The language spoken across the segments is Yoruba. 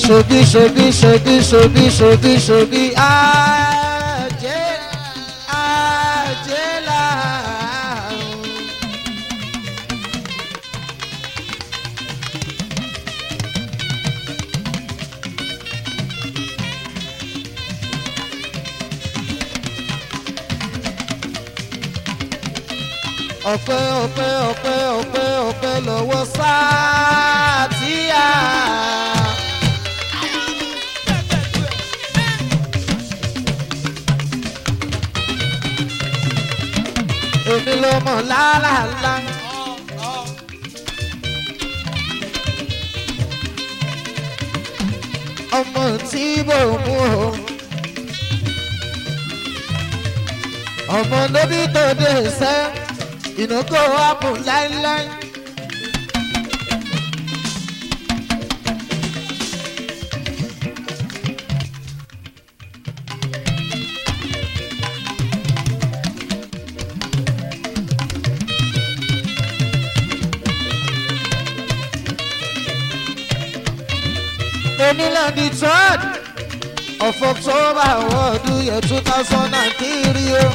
ṣogi ṣogi ṣogi ṣogi ṣogi ṣogi ajé ajé làárọ̀. ọpẹ́ ọpẹ́ ọpẹ́ ọpẹ́ ọpẹ́ lọ́wọ́ sáà tí a. èmi ló mọ̀ lálàlá. ọmọ tí bò mú o. ọmọ lóbi tó dé sẹ́ ìnáwó àpò láíláí. Onílẹ̀ the third of October ọdún yẹn two thousand and three o.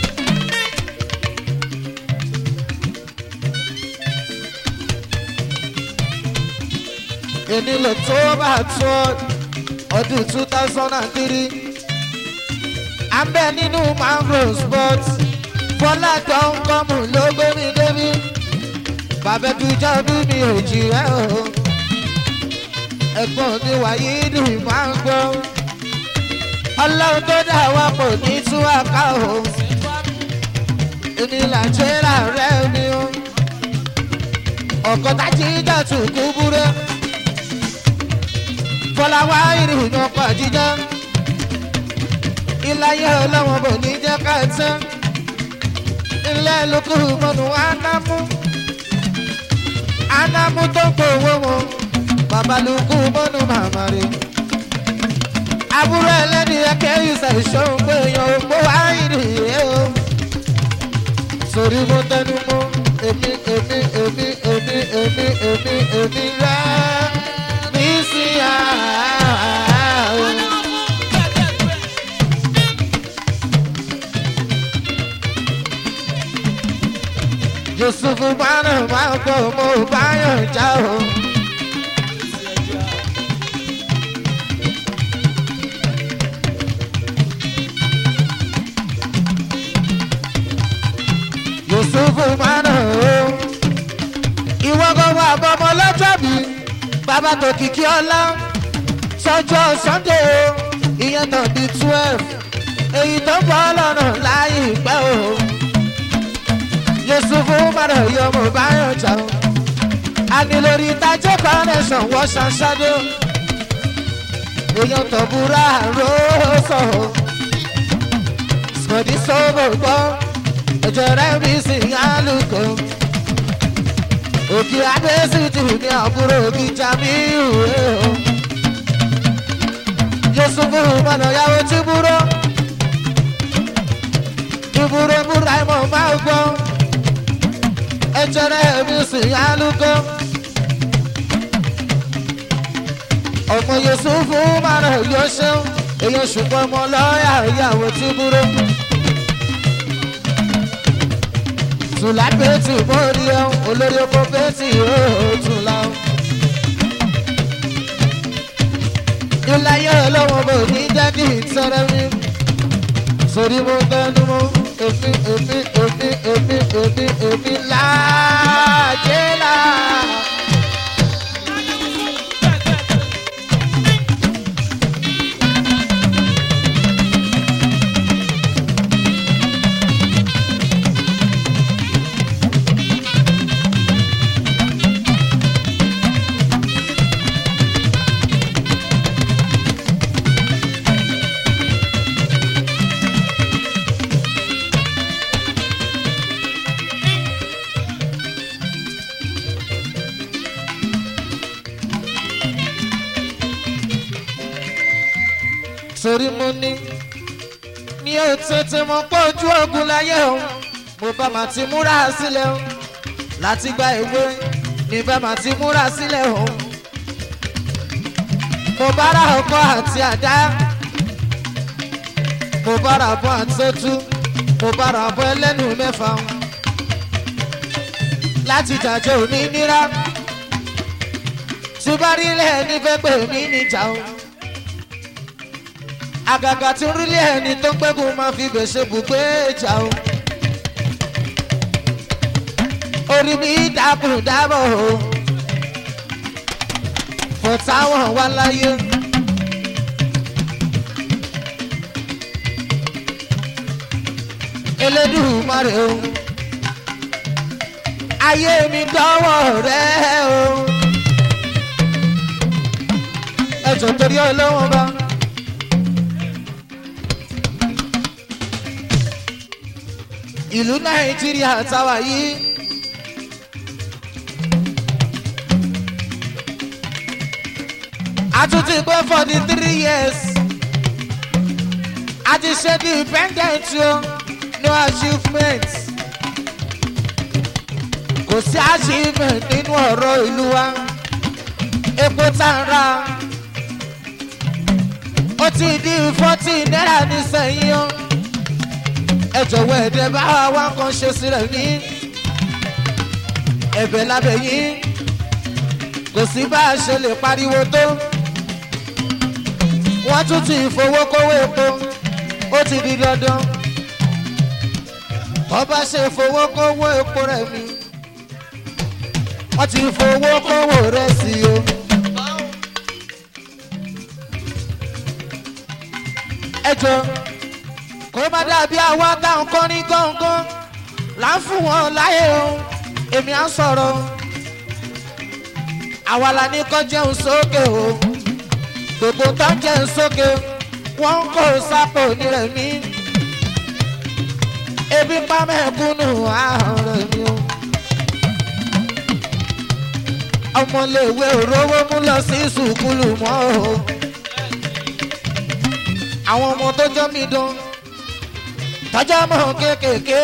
Onílẹ̀ October third ọdún two thousand and three. Abẹ́ nínú mangrove sport Fọlá tó ń kọ́mù ló gbé mi débi. Bàbá ẹ̀dùjọ́ bí mi ò jì rẹ́ o ẹ̀gbọ́n mi wáyé ní máa ń gbọ́. ọlọ́run tó dá wa pọ̀ ní túwàká o. èmi là ń ṣe láàárẹ̀ mi o. ọ̀kọ́ tájí dàtú kú búrẹ́. fọláwá ìrìn ọkọ̀ àjíjá. iláyé ọlọ́wọ́n bò ní jẹ́ ká tán. ilé lókù mọ́nu ánámú. ánámú tó ń pò owó wọn babalùkù bọ́nù màmá rẹ̀. àbúrò ẹlẹ́ni ẹ̀kẹ́ ìṣẹ̀ ìṣòro pé èèyàn ò gbó wá ìrìyẹ o. sórí mo tẹnu mọ́ èmi èmi èmi èmi èmi èmi èmi rẹ̀ ní sí àárọ̀. yusufu bánà máa gbọ́ mo bá yàn já o. yusufu mana o ìwọ gbogbo àbọmọ lọ́jọ́bí bàbá tó kìkì ọlá sọjọ́ sunday o ìyẹn náà di twelve èyí tó bọ́ lọ́nà láyé ìpẹ́ o yusufu mana yọ mo bá yàn jà o àní lórí ìtajẹ́ connection wọ́n ṣàṣàdé o èèyàn tó búra ró sọ o sọ̀dí sọ́bọ̀ gbọ́ ẹjọra mi sì ń alùkò òkè adésìtì ní àbúrò òbí jamiu o yusufu mọ̀nà yàwó tí búrọ́ ìbúrò búra ìmọ̀ máa gbọ́ ẹjọra mi sì ń alùkò ọmọ yusufu mọ̀nà yóò ṣeun èyí ṣùgbọ́n ọmọ lọ́ọ̀yà ìyàwó tí búrọ́. tùlá pétì mórí ẹ olórí oko pétì yóò tùlá. ìláyé ọlọ́wọ́n bò ní jẹ́ kí n sọ̀rọ̀ mi. sórí mo tẹnu mọ́ èmi èmi èmi èmi èmi èmi láàjẹ́ là. sórí mo ní mi ò tètè mọ pé ojú ogun láyé o mo bá máa ti múra sílẹ̀ o láti gba ìwé ní bá máa ti múra sílẹ̀ o mo bára ọkọ àti àdá mo bára bọ́ àtọ́tú mo bára bọ́ ẹlẹ́nu mẹ́fà láti jàjẹ́ òní nira tí bá rí ilé ẹni fẹ́ pè mí níjà o àgàgà tí rí ilé ẹni tó ń gbẹ́gun máa fi gbèsè bùgbé ìjà o orí mi dákùn dábọ̀ o fọ̀táwọn wá láyé. elédùmarè o ayé mi dọ́wọ́ rẹ o ẹjọ́ torí ọlọ́wọ́n bá. ìlú nàìjíríà táwa yìí. a tún ti gbé forty three years a ti ṣe the independent o no achievement kò sí achievement nínú ọ̀rọ̀ ìlú wa epo tá a ra ó ti di forty naira nísìnyí o ẹ jọ̀wọ́ ẹ̀dẹ̀ bá wa kan ṣe sílẹ̀ ní ẹ̀bẹ̀ lábẹ́ yín kò sí bá a ṣe lè pariwo tó wọ́n tún ti fowó kówó epo ó ti di dandan ọba ṣe fowó kówó epo rẹ̀ mi wọ́n ti fowó kówó rẹ̀ sí o. ẹ jọ kó má dàbí àwa táwọn kan ní gángan là ń fún wọn láyé o èmi à ń sọ̀rọ̀ àwa la ní kọ́ jẹun sókè o gbogbo tó ń jẹun sókè wọ́n ń kó sápò nírẹ̀ mí ebi pa mẹ́kúnnù àhùn rẹ̀ mi o. ọmọléèwé òróró mú lọ sí sùkúlù mọ́ o. àwọn ọmọ tó jọ́ mi dán tọ́jọ́ mọ́ kéékèèké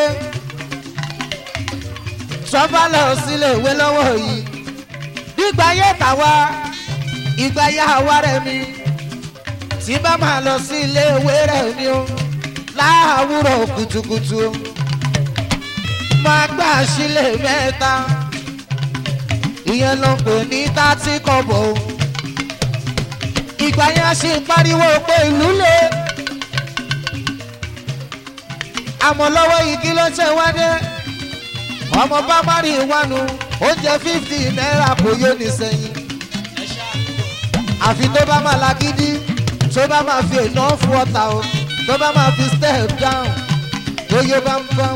sọ́ba lọ sílé ìwé lọ́wọ́ yìí nígbà yẹ tàwa ìgbà yà wá rẹ̀ mi tí bá máa lọ sí ilé ìwé rẹ̀ mi o láàárọ̀ kùtùkùtù o máa gbà sílé mẹ́ta ìyẹn ló ń pè ní tátí kọ̀bọ̀ o ìgbà yẹn a sì ń pariwo pé ìlú le àmọ́ lọ́wọ́ igi ló ṣe wá dé ọmọ bá má rí ìwánu oúnjẹ fífì náírà kò yóò ní sẹ́yìn àfi tó bá máa lagídí tó bá máa fi enough water o tó bá máa fi step down oyè bámbám.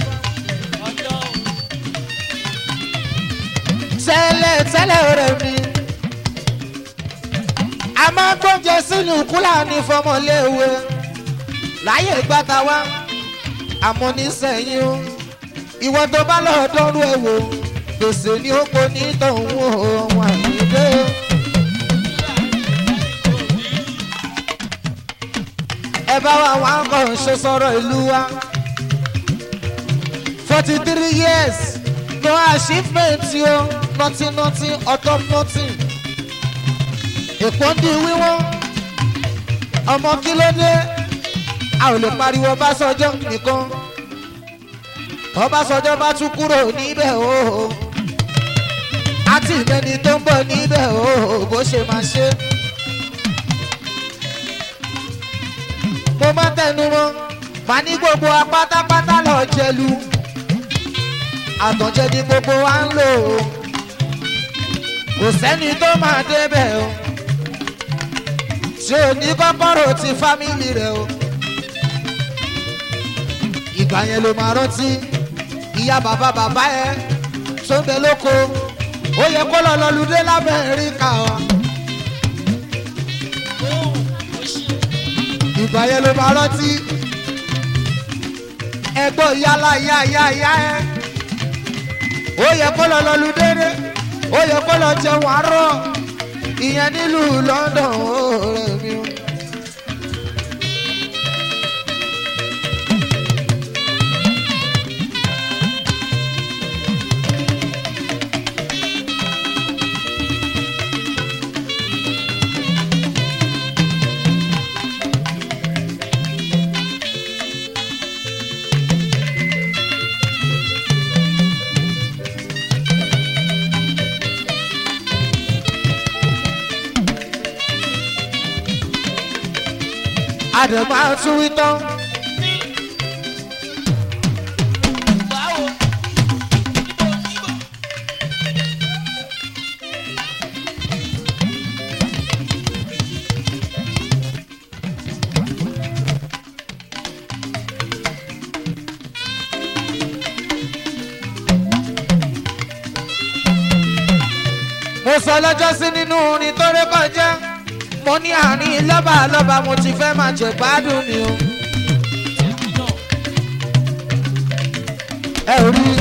tẹ́lẹ̀ tẹ́lẹ̀ rẹ̀ mi a máa ń gbóúnjẹ sínú kúlà ní fọmọléèwé láyé gbàtà wá àmọ́ nísẹ̀yìn o ìwọ tó bá lọ́ọ́ dọ́rú ẹ̀ wò gbèsè ní oko ní tọ̀hún ohun àyíké. ẹ bá wa wá kàn ṣe sọ̀rọ̀ ìlú wa forty three years no achievement o nothing nothing ọ̀tọ̀ nothing èpò ń di wíwọ́n ọmọ kí ló dé a ò lè pariwo Ọbásanjọ́ nìkan Ọbásanjọ́ bá tún kúrò níbẹ̀ o àti ìmẹ́ni tó ń bọ̀ níbẹ̀ o bó ṣe máa ṣe. mo máa tẹnu mọ́ màá ní gbogbo apátápátá lọ jẹlu àtọ̀jẹ ni gbogbo wa ń lò ó kò sẹ́ni tó máa débẹ̀ o ṣé o ní kọ́kọ́rọ́ ti fámìlì rẹ o ìgbà yẹn ló máa rántí ìyá bàbá bàbá ẹ tó ń bẹ lóko ó yẹ kó lọ lọlùdé lábẹ́ríkà o. ìgbà yẹn ló máa rántí ẹgbọ́n yálà yá yá yá ẹ ó yẹ kó lọ lọlùdé dé ó yẹ kó lọ jẹun àárọ̀ ìyẹn nílùú London ó rẹ̀ mí o. àdèmá tún wí tán. báwo ibo ibo. mo sọ lọ́jọ́ sí nínú orin tó ré kọjá mo ní àárín lọ́ba lọ́ba mo ti fẹ́ máa jẹ gbádùn ni o. ẹ ò rí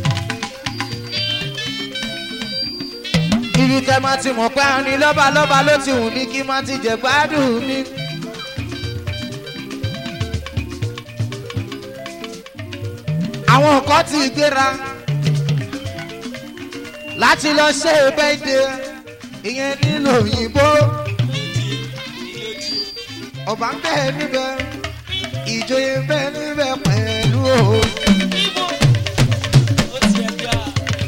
ibi kẹ máa ti mọ̀ pé àárín lọ́ba lọ́ba ló ti wù mí kí n máa ti jẹ gbádùn mi. àwọn nǹkan ti gbéra láti lọ ṣe bẹ́ẹ̀dẹ̀ ìyẹn nílò òyìnbó ọba ń bẹ níbẹ̀ ìjòyè ń bẹ níbẹ̀ pẹ̀lú o. ibo ó ti ẹ̀ gbà.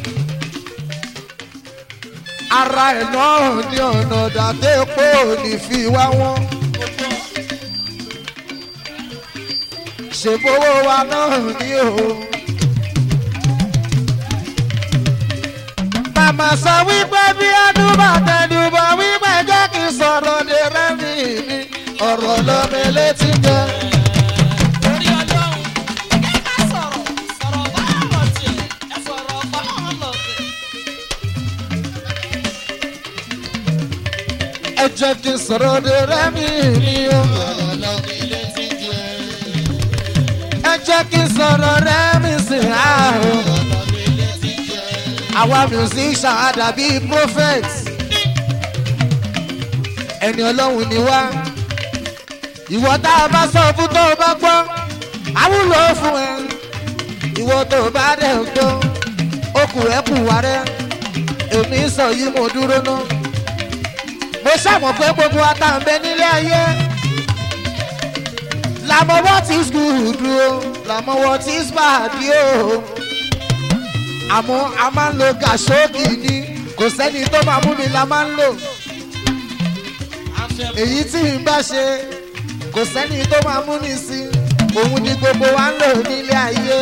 ara ẹ̀ náà ní ọ̀nà dàtẹ́ pé ò ní fi wá wọn. ṣèbówó wa náà ní o. màmá sọ wípé bí adúbà tẹnubọ wípé jẹ́ kí n sọ̀rọ̀ lè rẹ́mi mi ọ̀rọ̀ lọ́mi létí jẹ́. Orí ọlọ́run, ẹ ká sọ̀rọ̀, sọ̀rọ̀ báwọn tiẹ̀, ẹ sọ̀rọ̀ báwọn lọ̀tẹ̀. ẹ jẹ́ kí n sọ̀rọ̀ lè rẹ́mi mi o. ẹ jẹ́ kí n sọ̀rọ̀ rẹ́mi sí ààrùn. àwa musician àdàbí prophet ẹni ọlọ́run ni wá ìwọ tá a bá sọ fún tó o bá gbọ́ àwùlọ fún ẹ ìwọ tó o bá dẹ̀ gbọ́ okùn rẹ kù wá rẹ èmi sọ yìí mo dúró ná mo ṣàmọ̀ pé gbogbo àtàǹbẹ nílé ayé làmọ́ what is good o làmọ́ what is bad o àmọ́ a máa ń lo gàṣóògì ni kò sẹ́ni tó máa mú mi la máa ń lò èyí tí n bá ṣe kò sẹ́ni tó máa mú mi sí òun ni gbogbo wa ń lò nílé ayé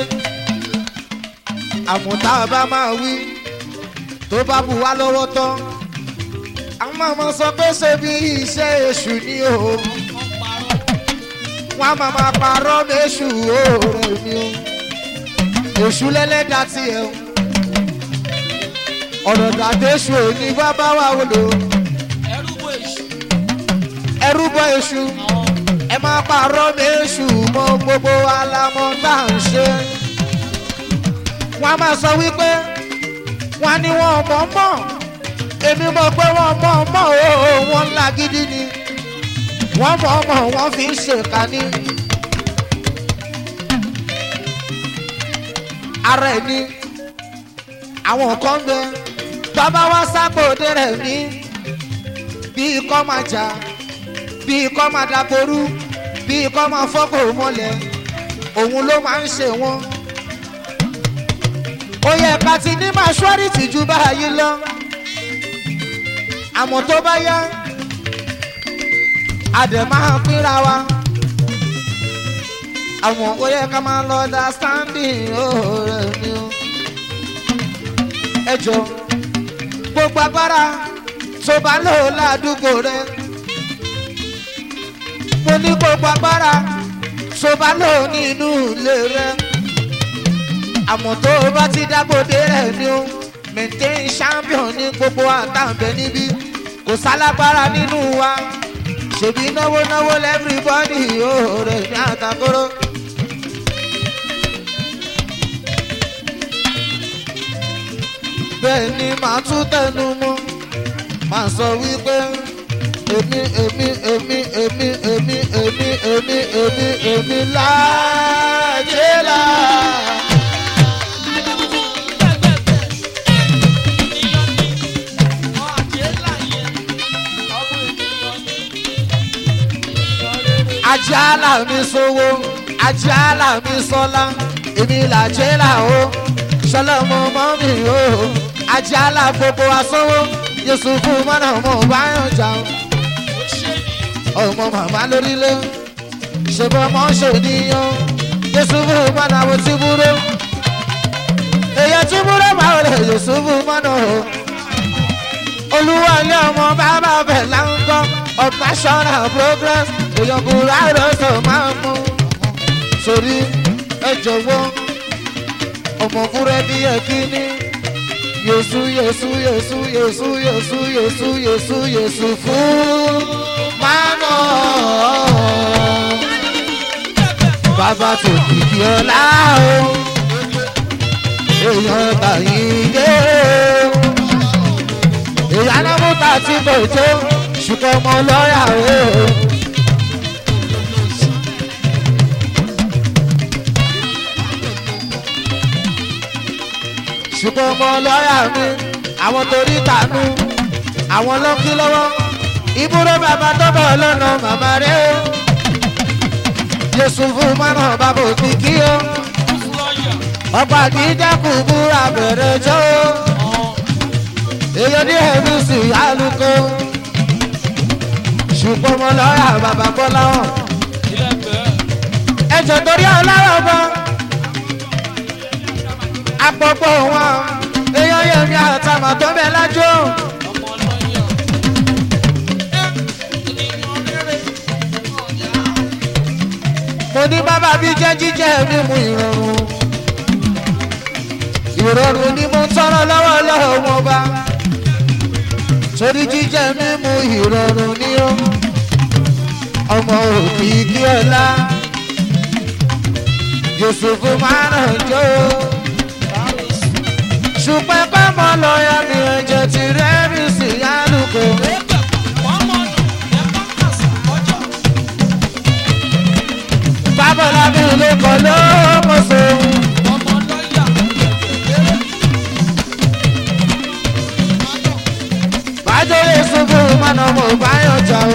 àmọ́ tá a bá máa wí tó bá bu wá lọ́wọ́ tán àwọn ọmọ sọ pé ṣe bí iṣẹ́ èṣù ni o wọn a máa máa parọ́ méṣù òòrùn mi o èṣù lẹ́lẹ́dàá tiẹ̀ o ọ̀rọ̀ dàdéṣù òní bá bá wà wọlé o Ẹrú bo èṣù, ẹrú bọ èṣù ẹ máa parọ́ méṣù mọ gbogbo alamọ tá à ń ṣe wọn a máa sọ wípé wọn ní wọn mọ̀ mọ̀ èmi mọ̀ pé wọn mọ̀ mọ̀ o wọn ńlá gidi ni wọn mọ̀ mọ̀ wọn fi ń ṣèkà ní. ara ẹ̀ ní àwọn kan bẹ bàbá wa sábòde rẹ̀ ní bíi kọ́ máa jà bíi kọ́ máa dàgbòrú bíi kọ́ máa fọ́kò mọ́lẹ̀ òun ló máa ń ṣe wọ́n. ó yẹ ká ti ní maṣúárìtì ju báyìí lọ àmọ́ tó bá yá àdẹ̀ máa pínra wa àwọn ó yẹ ká máa lọ understanding ọ̀rẹ́ mi o. ẹ jọ gbogbo agbára tó bá lò ládùúgbò rẹ mo ní gbogbo agbára tó bá lò nínú ilé rẹ àmọ́ tó o bá ti dágbòde rẹ ni o maintain champion ní gbogbo àtàǹbẹ̀ níbí kò sálágbára nínú wa ṣèbí náwó náwó lẹ́fíríbọ́dì ó rẹ̀ ní àtàkóró. bẹ́ẹ̀ ni màá tún tẹnu mọ́ màá sọ wípé èmi èmi èmi èmi èmi èmi èmi èmi èmi láàjẹ́ là. ajala mi sowó ajala mi sọlá èmi làjẹ́ là o sọlọ́mọ mọ́ mi o ajala gbogbo asọ́wọ́ yusufu mọ́nà ọmọ báyọ̀ jà o ọmọ màmá lórílẹ̀ ṣùgbọ́n mọ́ ṣe níyàn yusufu mọ́nà mo ti búrò èyàn tí búrò máa rẹ̀ yusufu mọ́nà o olúwa ilé ọmọ bàbá bẹ̀ láńkọ́ of national progress èyàn kúrò àròsọ máa mú sórí ẹ jọ̀wọ́ ọmọ búrẹ́dì ẹ̀ kíní yèsù yèsù yèsù yèsù yèsù yèsù yèsù yèsù fún mánà bàbá tó kìkì ọlá o èèyàn bàyìí dé o èèyàn náà mú ta tí kò tó ṣùgbọ́n ọmọ lọ́ọ̀yà o. ṣùgbọ́n ọmọ lọ́ọ̀yà mi àwọn torí tànú àwọn lọ́kí lọ́wọ́ ìbúrò bàbá tó bọ̀ lọ́nà màmá rẹ̀ o yéṣu fún mọ́nà bàbá òbí kí o ọ̀pọ̀ àdídẹ́kùn búra bẹ̀rẹ̀ jọ́ o èyàn ní ẹ̀mí sí alùkò ṣùgbọ́n ọmọ lọ́ọ̀yà bàbá bọ́lá hàn ẹ̀jẹ̀ torí ọlọ́rọ̀ bọ́ àpọ̀pọ̀ wọn èèyàn yẹn ní àtàmà tó bẹ̀ lájọ́. mo ní bàbá bí jẹ́ jíjẹ́ mímu ìrọ̀rùn ìrọ̀rùn ni mo ń tọrọ lọ́wọ́ lọ́wọ́ wọn bá torí jíjẹ́ mímu ìrọ̀rùn ni ó ọmọ òbí kí ọlá yusufu máa ràn jọ ṣùgbọ́n pẹ́mọ́ lọ́ọ̀yà mi ẹ̀jẹ̀ ti rẹ́rìn sí alùpùpù. bábọ̀lá mi lè kọ́ ló mọ̀ sí. bájọ́lé ṣubú mọ́nà mo bá yàn jà o.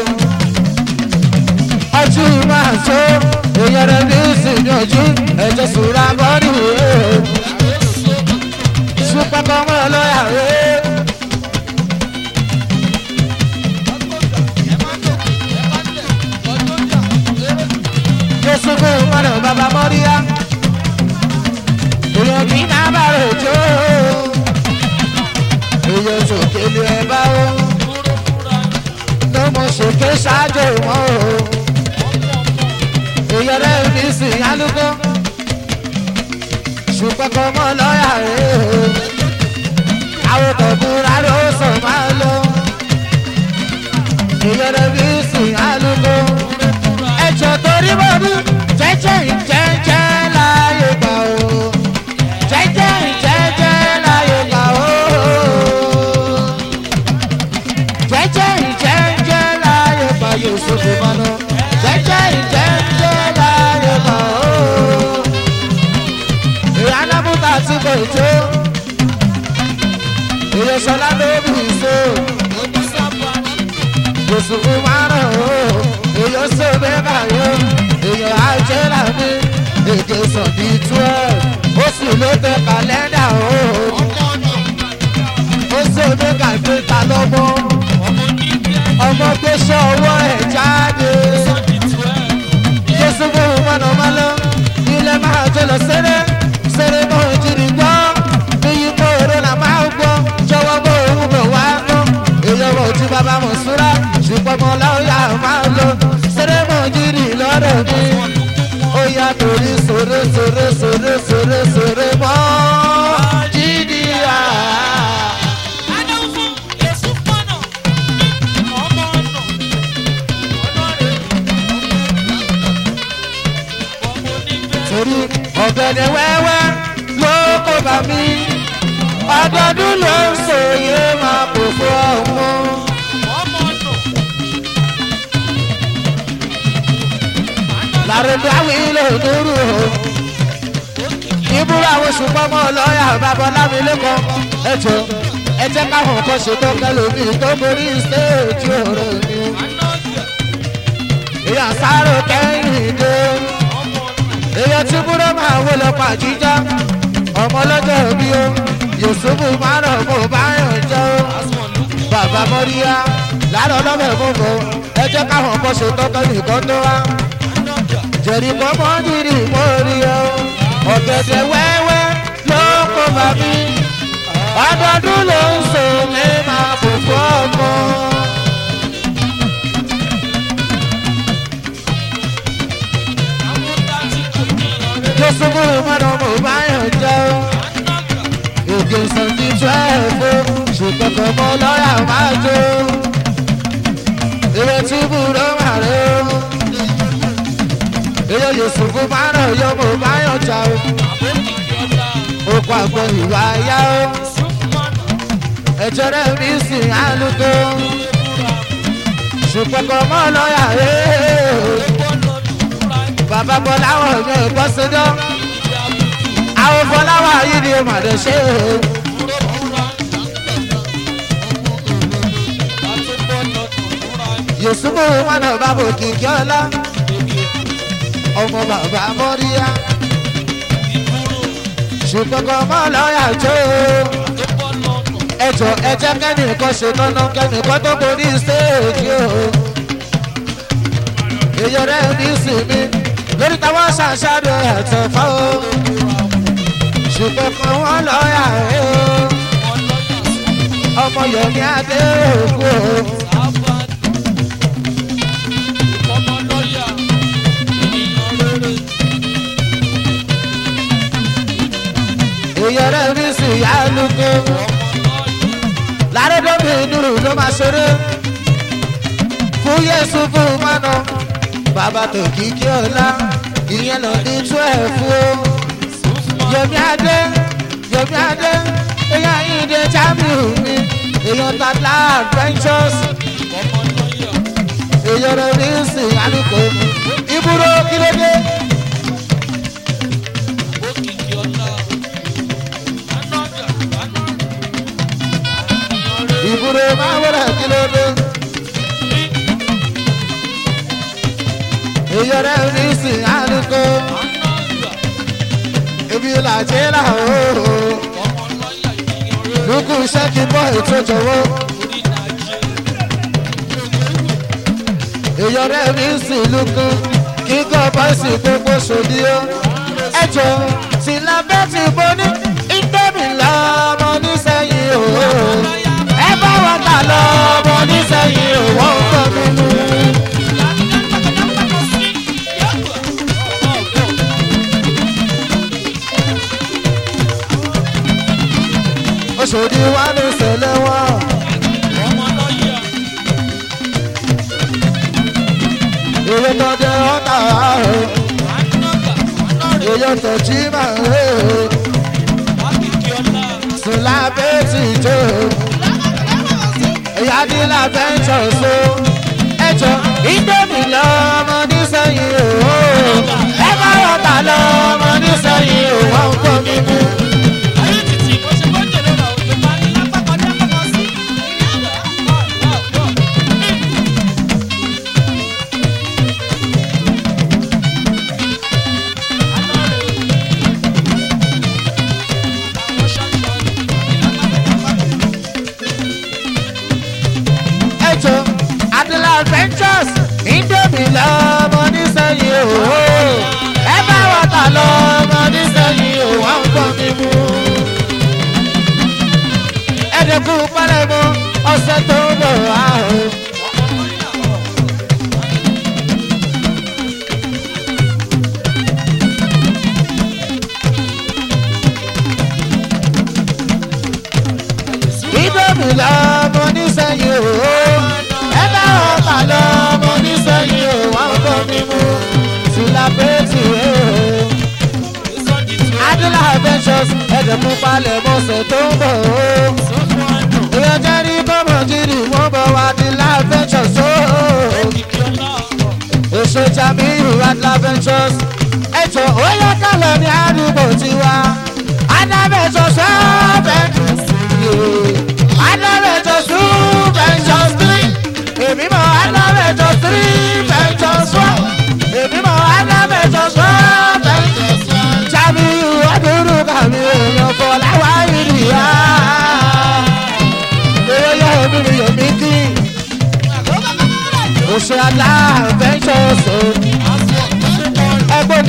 ọjọ́ máa tó èèyàn rẹ̀ ní ìsìnyànjú ẹ̀jẹ̀ sùúrà bọ́ọ̀dù rẹ̀. ṣùgbọ́n kọ́ mọ́ lọ́yà rẹ̀. Yusufu mọ̀nà bàbá mọ́ríyá. Èèyàn kì í náà bá rẹ̀ jó. Èèyàn sòkè lu ẹ̀ bá o. Ló mọ sòkè ṣáájú wọn o. Èèyàn rẹ̀ ní sìn alúgbó. Ṣùgbọ́n kọ́ mọ́ lọ́ọ̀yà rẹ̀ o. Àwọn tọ̀bùrà ló sọ máa lọ. Èèyàn rẹ̀ ní sìn alúgbó ẹjọ torí mo ní jẹjẹ ìjẹjẹ láyé gbà ó jẹjẹ ìjẹjẹ láyé gbà ó jẹjẹ ìjẹjẹ láyé gbà yóò sókè mọ́nà jẹjẹ ìjẹjẹ láyé gbà ó ìyáná bùtà tí kò tó ìyẹsọlá ló bì í so yòsùnfù márùn ó èèyàn ṣe mẹ́fà yó èèyàn àjẹrà mi èdè sàn bí twelve ó sì ló tẹ kàlẹ́ndà ó ó ṣe mẹ́fà ìpínta lọ́mọ ọmọ tó ṣe ọwọ́ ẹ̀ jáde yòsùnfù mọ̀nà máa lọ ilé máa jẹ lọ sẹ́rẹ́ sẹ́rẹ́ mọ́ ìjìnlẹ̀ gbọ́ níyì mọ́ èrè là máa gbọ́ jọwọ́ mọ́ òun bẹ̀ wá gbọ́ èèyàn mọ̀ ojú bàbá mọ̀ súrà ṣùgbọ́n mọ́ láwùyá máa lọ sẹ́rẹ́ mọ́ jìnnì lọ́dọ̀ mi ó yá torí sòrè sòrè sòrè sòrè sòrè mọ́ jìnnì à. torí ọ̀gẹ̀dẹ̀ wẹ́wẹ́ ló kó bá mi ọdọọdún ló ń sòye máa kò fún ọ̀hún. làrúndà wílò dúró o ìbúra àwọn ṣùgbọ́n mọ́ lọ́ọ̀yà babalámi lẹ́kọ̀ọ́ ẹ̀jọ̀ ẹ jẹ́ káwọn kan ṣètò kẹlòmí tó borí stéèjì ọ̀rọ̀ mi. èèyàn sáré kẹ́yìn dé èèyàn tí búrọ́ máa wó lọ pàjíjá ọmọ lọ́jọ́ bí ó yusufu márùn mo bá yàn jẹ́ ó bàbá mọ́ríyá láàárọ̀ lọ́bẹ̀ gbogbo ẹ jẹ́ káwọn kan ṣètò kẹlòmí kan tó wá jẹ̀rí kọ́mọ́ dìrì mórí o ọ̀gẹ̀dẹ̀ wẹ́wẹ́ ló kó bá mi ọdọọdún ló ń so mi máa fòfò ọmọ. jésù mú ìmọ̀nà mo bá yàn jẹ́ o èdè sọ̀tì twelve ṣùgbọ́n kò mọ lọ́yà máa jó ìrètí búrọ́ máa rẹ̀ o èyí yóò sùn fún márùn yóò mọ bá yàn jà o okò àgbọ̀ ìwà yá o ẹ̀jẹ̀ rẹ̀ mi sì álùkò ṣùgbọ́n kò mọ lọ́yà rẹ̀ o bàbá bọ́ láwọn ọ̀yọ́ ẹ̀kọ́ sídọ́ àwọn fọláwà yìí ni màdé ṣe o. yusufu mọ̀nà bàbá òkìkí ọlá ọmọ bàbá mọ́ríyá ṣùgbọ́n kọ́ mọ́ lọ́ọ̀yà tó ẹjọ́ ẹjẹ́ kẹ́nìkan ṣe tọ́nà kẹ́nìkan tó borí stéèjì o èyí rẹ̀ ní sinmi lórí táwọn ṣàṣàrò ẹ̀tọ́ fọ́ o ṣùgbọ́n kọ́ wọ́n lọ́ọ̀yà rẹ̀ o ọmọ yomi adé òkú o. ìyẹrẹ mi sì yá lóko lárẹ́dọ́bì nùrù ló máa ṣeré fún yéṣu fún mọ́nà bàbá tó kíkí ọ̀la ìyẹn lọ ní twelve o yomi adé yomi adé èyàn ìdè jamiu mi èyàn tata adventures ìyẹrẹ mi sì yá lóko ibùdó kílódé. ìbúre máa wọlé kílódé. ìyọrẹ ní sìn àlùkò ibi làjẹ́ làwọ̀ lukú sẹ́kì bọ́ ètò jọ̀wọ́. ìyọrẹ ní sìn lukú kíkọ́ bọ́ọ̀sì gbogbo sòdí ó. ẹjọ́ tí lábẹ́ ti bọ́ ní ìgbẹ́mi lọ́mọ nísẹ̀yìn òwò ẹ bá wọn kà lọ ọmọ nísẹ̀yìn òwò ń kọ́ nínú. oṣòdì wa ní ìṣẹ̀lẹ̀ wọn. èrè tó jẹ ọ́tà èyí tó jí máa ń rè é sùn lábẹ́ tìjọ́ ìyá ní lábẹ́ ń ṣọ̀ṣọ́ ẹjọ́ ìgbẹ́mi lọ́mọ nísẹ̀yìn òwò ẹ bá rọ̀tà lọ́mọ nísẹ̀yìn òwò ń kọ́ mi mú. ẹjọ́ adela adventures indomie lọ́mọ nísẹ̀yìn òwò ẹ bá rọ̀tà lọ́mọ nísẹ̀yìn òwò ń kọ́ mi mú. ẹ̀dẹ̀kú pálẹ̀mọ́ ọ̀sẹ̀ tó ń bọ̀ ààrùn. ìdòmí lọ́mọ nísẹ̀yìn òwò ẹ bá ọ̀tà lọ́mọ nísẹ̀yìn òwò àwọn tó ní mú tìlápẹ́tì òwò. adúlá adventures ẹ̀jẹ̀ fún palẹ̀ mọ́sẹ̀ tó ń bọ̀ ó. ìyẹn jẹ́ ní bọ́mọ̀ gidi wọ́n bọ̀ wá adúlá adventures ó. èso jamiu adúlá adventures ẹ̀jọ̀ ó yẹ kálọ̀ ní àdúgbò tiwa adventures ọ̀bẹ. Adọ́rẹ̀jọ two ventures three. Èmi mọ̀ Adọ́rẹ̀jọ three ventures one. Èmi mọ̀ Adọ́rẹ̀jọ four ventures one. Jamiu Adúrú kàmi èèyàn Fọláwá ìrìyà. Èrè yẹ omi mi yọ̀ mí kí. Oṣù Adá ventures o.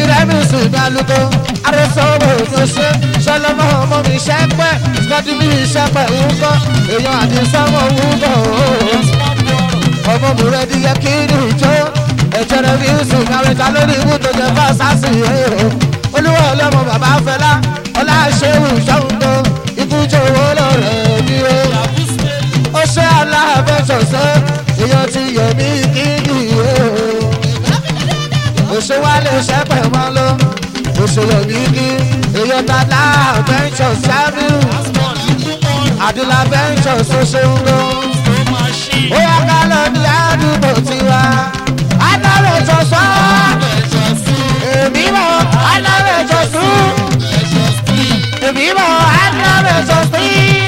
rẹ́mísì ìgbàlùkọ arẹ́sọ̀rọ̀ òjòṣe sọlọ́mọ ọmọ mi ṣẹ́pẹ́ skọ́dí mi ṣẹ́pẹ́ wúkọ́ èèyàn àdìsọ́mọ wúkọ́ ọmọ mi rẹ̀ di yẹ kí ni ìjọ ẹ̀jẹ̀ rẹ́mísì ìgbàlùkọ lórí ibú tó jẹ fásásì ẹ̀rọ olúwa ọlọ́mọ bàbá fẹlá ọlá ṣéwù ṣọ́ńdó ikú jòwó lọ́rẹ̀ bí ó ó ṣe aláàbẹ̀ṣọ̀ṣẹ́ èèyàn ti yẹ̀ mí kí ni ìwé o òṣèwálé ṣẹ́pẹ̀ wọn lọ òṣèlú bíbí èyí tata bẹ́ńṣọ̀ sábìrù àdìlà bẹ́ńṣọ̀ ṣoṣo ń lọ. ó yá ká lọ ní àdúgbò tiwa adáwẹ̀ jọ̀sọ́ èmi mọ̀ adáwẹ̀ jọ̀sọ́ èmi mọ̀ adáwẹ̀ jọ̀sọ́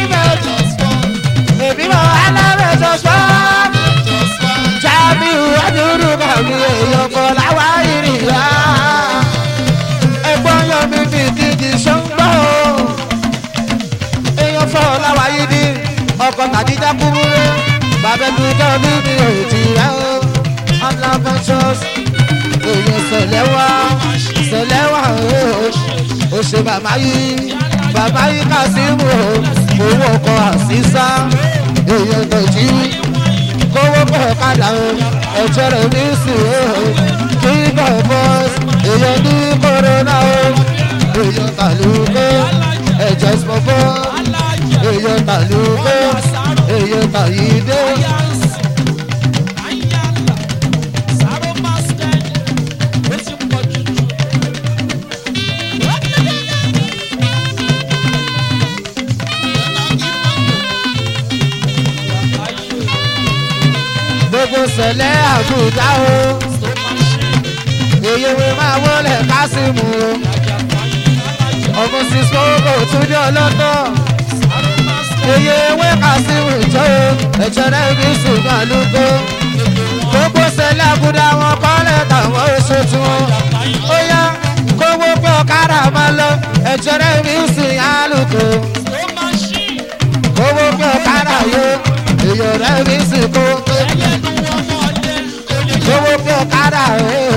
èmi mọ̀ adáwẹ̀ jọ̀sọ́ jábìrù àdúrú bàbí èèyàn kọ́ láwa ìrìnà ẹ̀gbọ́n yọ mí fi dídì ṣọ́ngbọ́ èèyàn fọ́ láwa yìí ní ọkọ̀ tàdíjà kúrúrú bàbá mi jọ mí mi ò tì rẹ́ o unlabentious èèyàn sẹ̀lẹ̀ wá sẹ̀lẹ̀ wá o ó ṣe bàbá yìí bàbá yìí kà sí mu o owó ọkọ̀ àṣìṣà èèyàn tọ̀jú kówó pọ̀ padà o ẹ̀jẹ̀ rẹ̀ ní sùn o kí bọ̀ bọ́s èèyàn ní kòrónà o èèyàn tàlùkò ẹ̀jẹ̀ sọ̀bọ̀ èèyàn tàlùkò èèyàn tàyídé. gbogbo sẹ̀lẹ̀ àgùdá o èyí wí máa wọlé kásìmù o ọmọ sísọ kò tún dé ọlọ́tọ̀ èyí wí kásìmù jọ o ẹ̀jẹ̀ rẹ̀ bí sùnmọ́ àlùkò gbogbo sẹ̀lẹ̀ àgùdá wọn kọ́lẹ̀ tàwọn oṣù tí wọn ó yá kówó pé ọ̀kadà máa lọ ẹ̀jẹ̀ rẹ̀ bí sùn àlùkò kówó pé ọ̀kadà yó èyí rẹ̀ bí sùn kó owó pé ọ̀kadà rẹ̀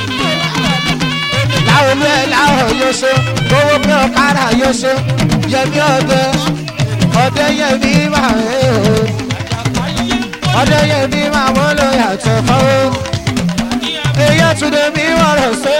láwọn olú ẹ̀ láwọn yóò ṣe owó pé ọ̀kadà yóò ṣe yẹmi ọdẹ ọdẹ yẹmi máa rẹ̀ ọdẹ yẹmi máa wọ́n lọ yàtọ̀ fọwọ́ èyí túnde mi wọ̀rọ̀ sí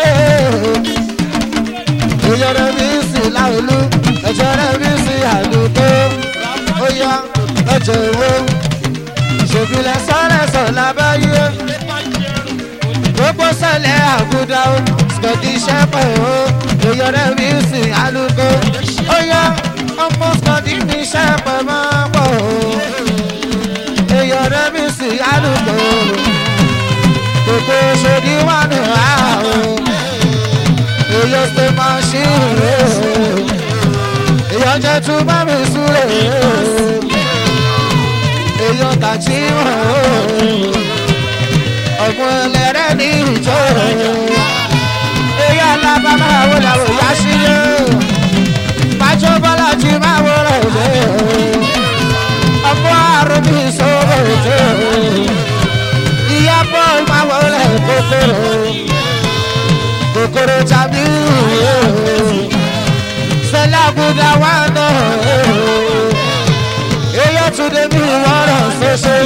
èyí rẹ̀ mi sì láwọn olú ẹ̀jẹ̀ rẹ̀ mi sì àdúgbò ó yá ẹ̀jẹ̀ owó ṣèbílẹ̀ sọ́rẹ́sọ̀ lábáyé gbogbo sẹlẹ̀ àgùdà o skọ̀dí sẹ́pẹ̀ o èèyàn rẹ̀ mi sì alùkò ó yá ọmọ skọ̀dí mi sẹ́pẹ̀ máa pọ̀ o èèyàn rẹ̀ mi sì alùkò gbogbo ṣòdí wà ní wá o èèyàn ṣe máa ṣí rè o èèyàn jẹ́ tún bá mi súrè o èèyàn tàjí wọ̀ o ọmọ ẹlẹ́rẹ́ ní ìjọ èyí alábá máa wọ làwọn ìyá sílé pàjọ bọ́lá ti máa wọ rẹ̀ ọmọ àrùn mi sọ̀rọ̀ jẹ́ ìyá bọ́ọ̀lù máa wọ rẹ̀ kòkòrò kòkòrò tàbí sẹlẹ̀ àbúdá wà náà èyí tún dé mi wọ́rọ̀ ṣoṣo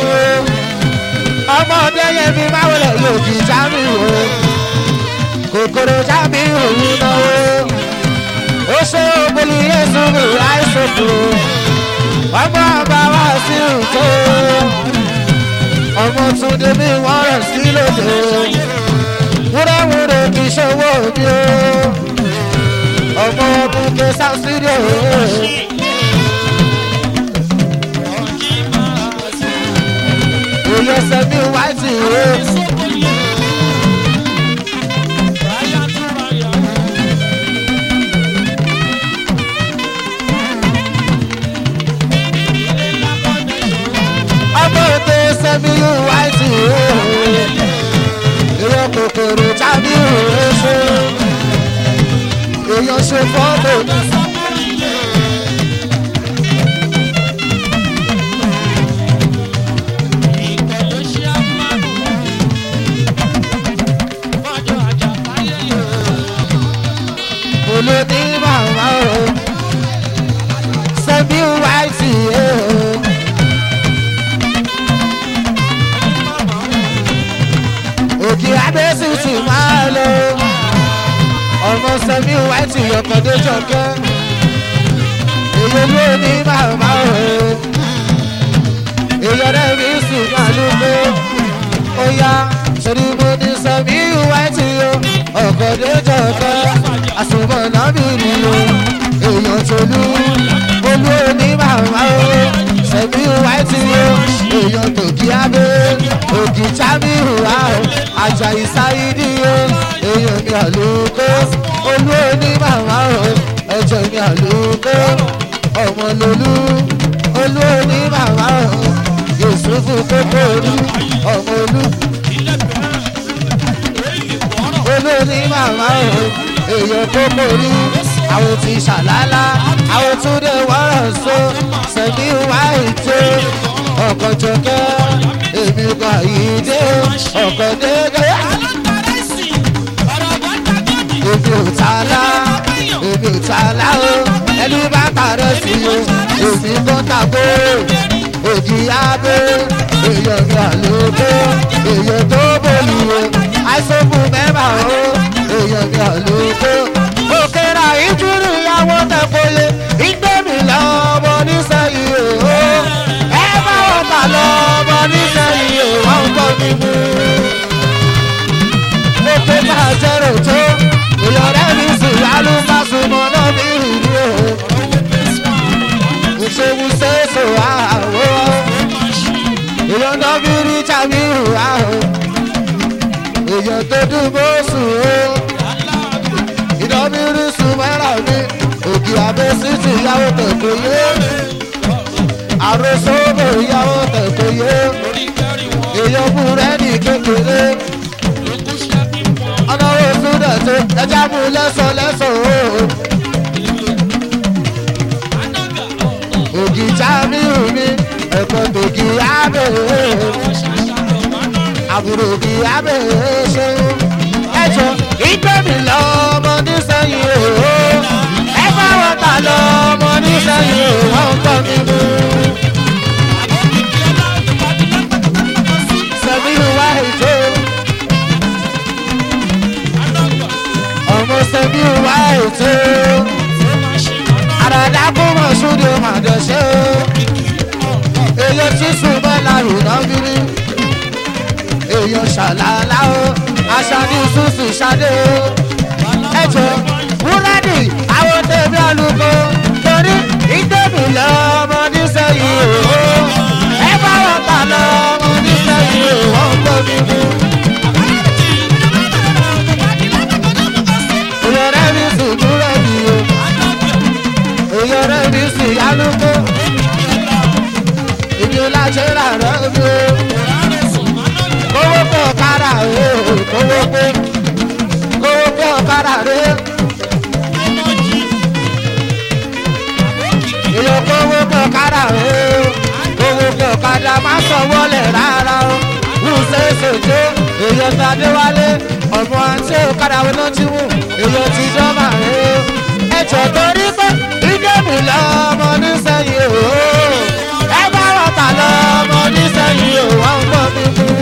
ọmọdé yẹn fi máa wọlé yóò kì í sábì wò kòkòrò sábì òun náwó ó ṣe ògbólì yéṣu mi láìsòkò ọmọ ọba wá sí ìtò ọmọ túndé mi wọ́n rẹ̀ sí lòdì wúrẹ́wúrẹ́ kì í ṣòwò mi o ọmọ ọdún kẹsà sídìò òye sẹ́mi wáìtì o. ọmọ òde sẹ́mi wáìtì o. ìwọ kòkòrò tàbí òwe ṣe. èèyàn ṣe fọ́tò. olóní màmá o sẹ́mi wáìtì o. òkè abẹ́sì tì máa lọ ọmọ sẹ́mi wáìtì ọkọ̀dé jọ̀kẹ́ èyí olóní màmá o èyí ọ̀rẹ́ mi sùn máa ló gbé ó yá sórí mo ní sẹ́mi wáìtì o ọkọ̀dé jọ̀kẹ́ àsùnmọ̀ náà bí nìyó èèyàn tolú olú òní màmá o sẹ́mi wáìtì o èèyàn tòkí abẹ́ òkì chábìrù wa o ajayi sáyidi o èèyàn mi àlùkò olú òní màmá o ẹ̀jẹ̀ mi àlùkò ọmọ lolú olú òní màmá o yusufu kókóòlù ọmọ olú olórí màmá o èèyàn kókóòlù àwọn ti ṣàlálá àwọn tún dé wọ́rọ̀ so sẹ́mi wá ètò ọkọ̀ jọkẹ́ èmi kò yìí dé ọkọ̀ dégé èmi ò ta lá èmi ò ta lá o ẹni bá tààrẹ sí o èmi kò tàgbó òjì abé èèyàn mi àlòkó èèyàn tó bòlù o àìsókù mẹ́fà o èèyàn mi àlòkó òkèrà ìjúrù ìyàwó tẹ̀kọ́lé ìgbẹ́mi lọ́mọ nísẹ̀yìn o ẹ bá wọn kà lọ́mọ nísẹ̀yìn o wọ́n ń gbọ́ mi mú. mo pé máa jẹ́rò tó ìyọ̀rẹ́ mi sùn lálùmọ́sùmọ́ náà mi rìn o òṣèlú ṣèṣò àwọ̀ èèyàn náà bí rí jàmíhù àwọ̀ èèyàn tó dùn bó sùn o ìdánmírí sùn mẹ́rà mi òkè àbẹ́sí ti yàwó tẹ̀kọ́ yé àròsọ́bọ̀ ìyàwó tẹ̀kọ́ yé èèyàn búrẹ́dì kékeré ọ̀nà oṣù dẹ̀tẹ̀ ẹja mú lẹ́sọ̀ lẹ́sọ̀ o. ògì jamiu mi ẹ̀kọ́ tògì abẹ́ àbúrò ògì abẹ́ ṣe ẹjọ́ ìgbẹ́mi lọ́mọ nísẹ́yìn o ẹ bá wọn ta lọ́mọ nísẹ́yìn o wọ́n ń tọ́ mi mú. sẹ́miu wá ètò ọmọ sẹ́miu wá ètò àràdá kó mọ̀ sóde màdọ̀ṣẹ́ o èyàn tí sùnmọ́ lárò náà bírí èyàn ṣàlàlá o aṣáájú ṣùṣù ṣadé o ẹjọ búrẹ́dì àwọn tẹ̀mí àlùkò torí ìdẹ́bì lọ́mọ nísẹ̀yìn o ẹ bá wọn kà lọ́mọ nísẹ̀yìn o wọ́n ń gbọ́ mi mú. ìyọ̀rẹ́ mi sùn búrẹ́dì o ìyọ̀rẹ́ mi sùn yálùkò ìdí ọlájẹ́ rà rẹ́ mi o kówó pé ọ̀kadà o kówó pé kówó pé ọ̀kadà rẹ ìyọ̀ kówó pé ọ̀kadà rẹ kówó pé ọ̀kadà má sọ wọlé rárá o wùsẹ̀ ṣètò èyàn tàdé wálé ọmọ àti ọ̀kadà wọn náà ti wù èyàn ti dọ́mà rẹ ẹjọ́ torí pé ìdẹ́mi lọ́mọ nísẹ̀yìn o ẹ bá wọn tà lọ́mọ nísẹ̀yìn o wọ́n ń gbọ́ mi mú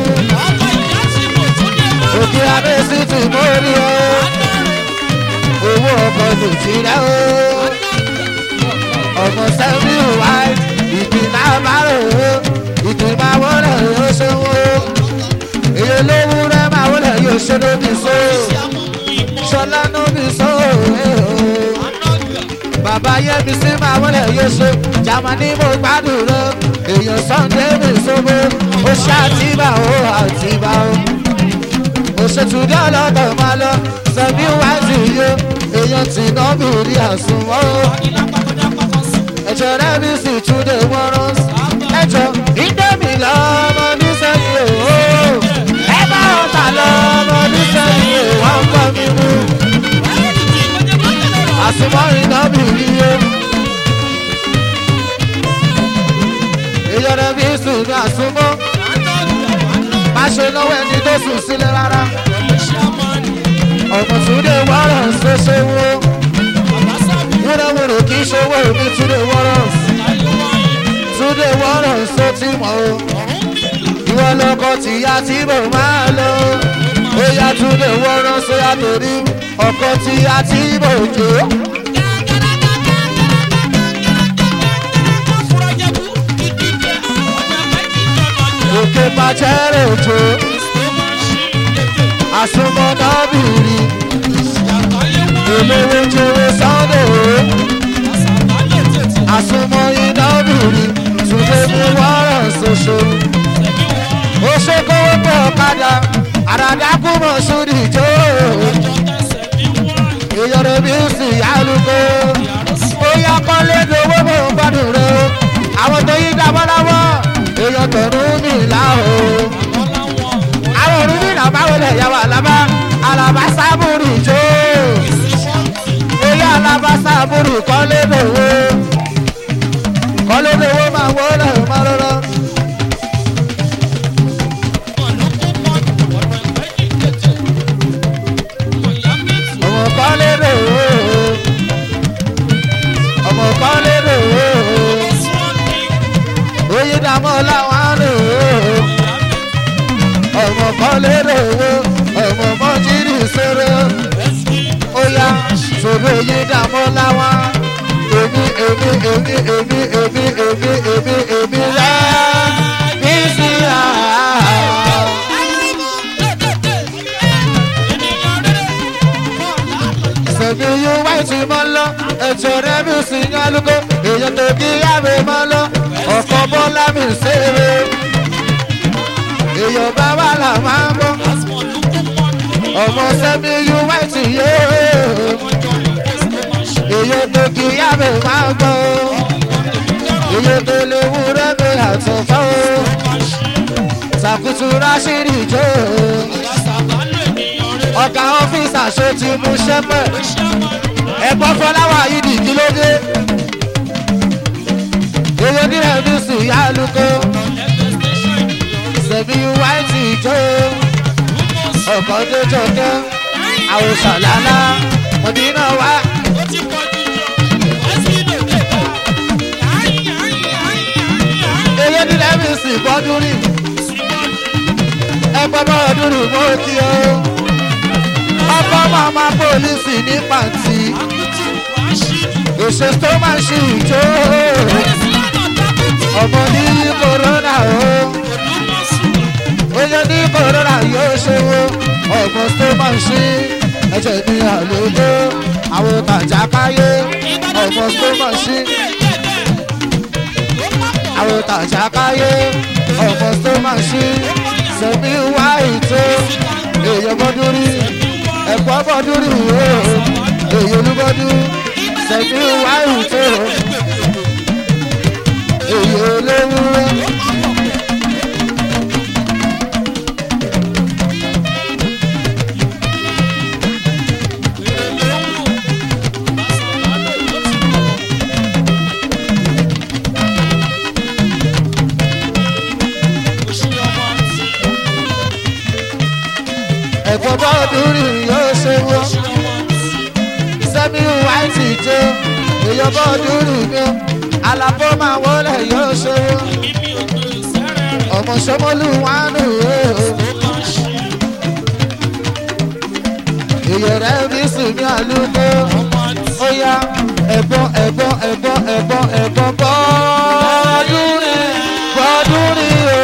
òkè abẹ́sí tì mórí o owó ọkọ̀ ló ti rẹ́ o ọmọ sẹ́mi wá ìdìnnà bárò o ìdìnnà wọlé yóò ṣe wo èyí olówó rẹ máa wọlé yóò ṣe lóbi so ṣọlá lóbi so bàbá yẹmi sí máa wọlé yóò ṣe jamani mo gbádùn rẹ èèyàn sunday mi sọmọ ó ṣe àtibá o àtibá o òṣètùdí ọlọ́dọ̀ máa lọ sẹ́mi wá sí iye èèyàn tí náà bí rí àsùnwọ̀n o. ẹ̀jọ̀ rẹ̀ mi sì túnde wọ́rọ́ ẹ̀jọ̀ ìdẹ́mi lọ́mọ nísẹ́yìn o. ẹ bá ọ̀tà lọ́mọ nísẹ́yìn o wọ́n ń kọ́ mi mú. àsùnwọ̀n náà bí rí o. èèyàn rẹ̀ mi sùn ní àsùnwọ̀n má ṣe náwó ẹni tó sùn sílẹ̀ rárá. ọmọ túnde wọ́rọ̀ ṣoṣo wo kì í ṣòwò mi túnde wọ́rọ̀ túnde wọ́rọ̀ só ti mọ̀ o ìwọ lọkọ tìyá tí mo máa lọ ó yá túnde wọ́rọ̀ sóyá torí ọkọ tìyá tí mo jò òkè pàṣẹrẹ òjò àsomọ́nàbìrì olówó jòwó sunday o àsomọ́ inábìrì túnde mú wọ́rọ̀ ṣoṣo ó ṣe kówó pé ọ̀kadà àràdákú mọ̀ sórí ìjó ìyọ̀rọ̀ bí ó sì yálùkó ó yá kọ́lé lówó mọ̀ ń gbádùn rẹ o àwọn tó yí dábọ́dábọ́ èèyàn tọ̀rún mi là o àwọn òrùn mi nà báwo lè yà wà lábá àlàbá sábùrù ìjó ó yá àlàbá sábùrù kọ́lé lówó kọ́lé lówó máa wọlé máa rọrọ. ọmọ kọ́lé lówó ọmọ kọ́lé lówó oyè dàmọ́ làwọn lówó ọmọ kọ́lé lówó ọmọ mọ́jírì sóró óyá sòrò oyè dàmọ́ làwọn èmi èmi èmi èmi èmi èmi èmi èmi rẹ bí sí àá. sẹ̀mi yóò wá ìtumọ̀ lọ ètò rẹ̀ mi sì ń alúgbó èèyàn tó kí yàwé mọ́ lọ ọ̀kan bọ́lá mi ṣeré èèyàn bá wà là máa ń bọ́ ọmọ sẹ́mi yóò wá ìtìyé èèyàn tó kí yàwé máa ń gbọ́ èèyàn tó lè wúrẹ́ mi àtọ̀fọ́ sàkútù ráṣírí jò ọ̀gá ọ́fíìsì àṣọ ti mú ṣẹ́pẹ̀ ẹ̀gbọ́n fọláwà yìí di kí ló dé èrè nílẹ̀ ní sùn yá lóko sẹ̀mí wáìtì jó ọkọ̀ tó jọkẹ́ àwòsàn lálá mọ̀dínà wá èrè nílẹ̀ ní sùn bọ́dún rí ẹgbẹ́ bọ́ọ̀dún rí mọ́ kí o ọkọ̀ màmá pólísì ní pàǹtí òṣè tó máa ṣe ìjó ọmọ ní kòrónà o oyè ní kòrónà yóò ṣòwò ọmọ tó máa ṣe ẹ̀jẹ̀ ní àlejò àwọn tàjákáyé ọmọ tó máa ṣe àwọn tàjákáyé ọmọ tó máa ṣe sẹ́mi wá ètò èèyàn bọ́dún rí ẹ̀kọ́ bọ́dún rí o èyí olúbọ́dún sẹ́mi wá ètò èyí olówó. ẹ̀kọ́ bọ́dún rí yóò ṣe wọ́ sẹ́mi wá ètò èyí bọ́dún rí mi alábọ́ máa wọlé yóò ṣe wọ́ ọmọ sọmọlú wánú o. èyí rẹ̀ bí sùn ní àlùkò ó yá ẹ̀bọ́n ẹ̀bọ́n ẹ̀bọ́n ẹ̀bọ́n ẹ̀bọ́n bọ́ọ̀dún rí bọ́ọ̀dún rí o.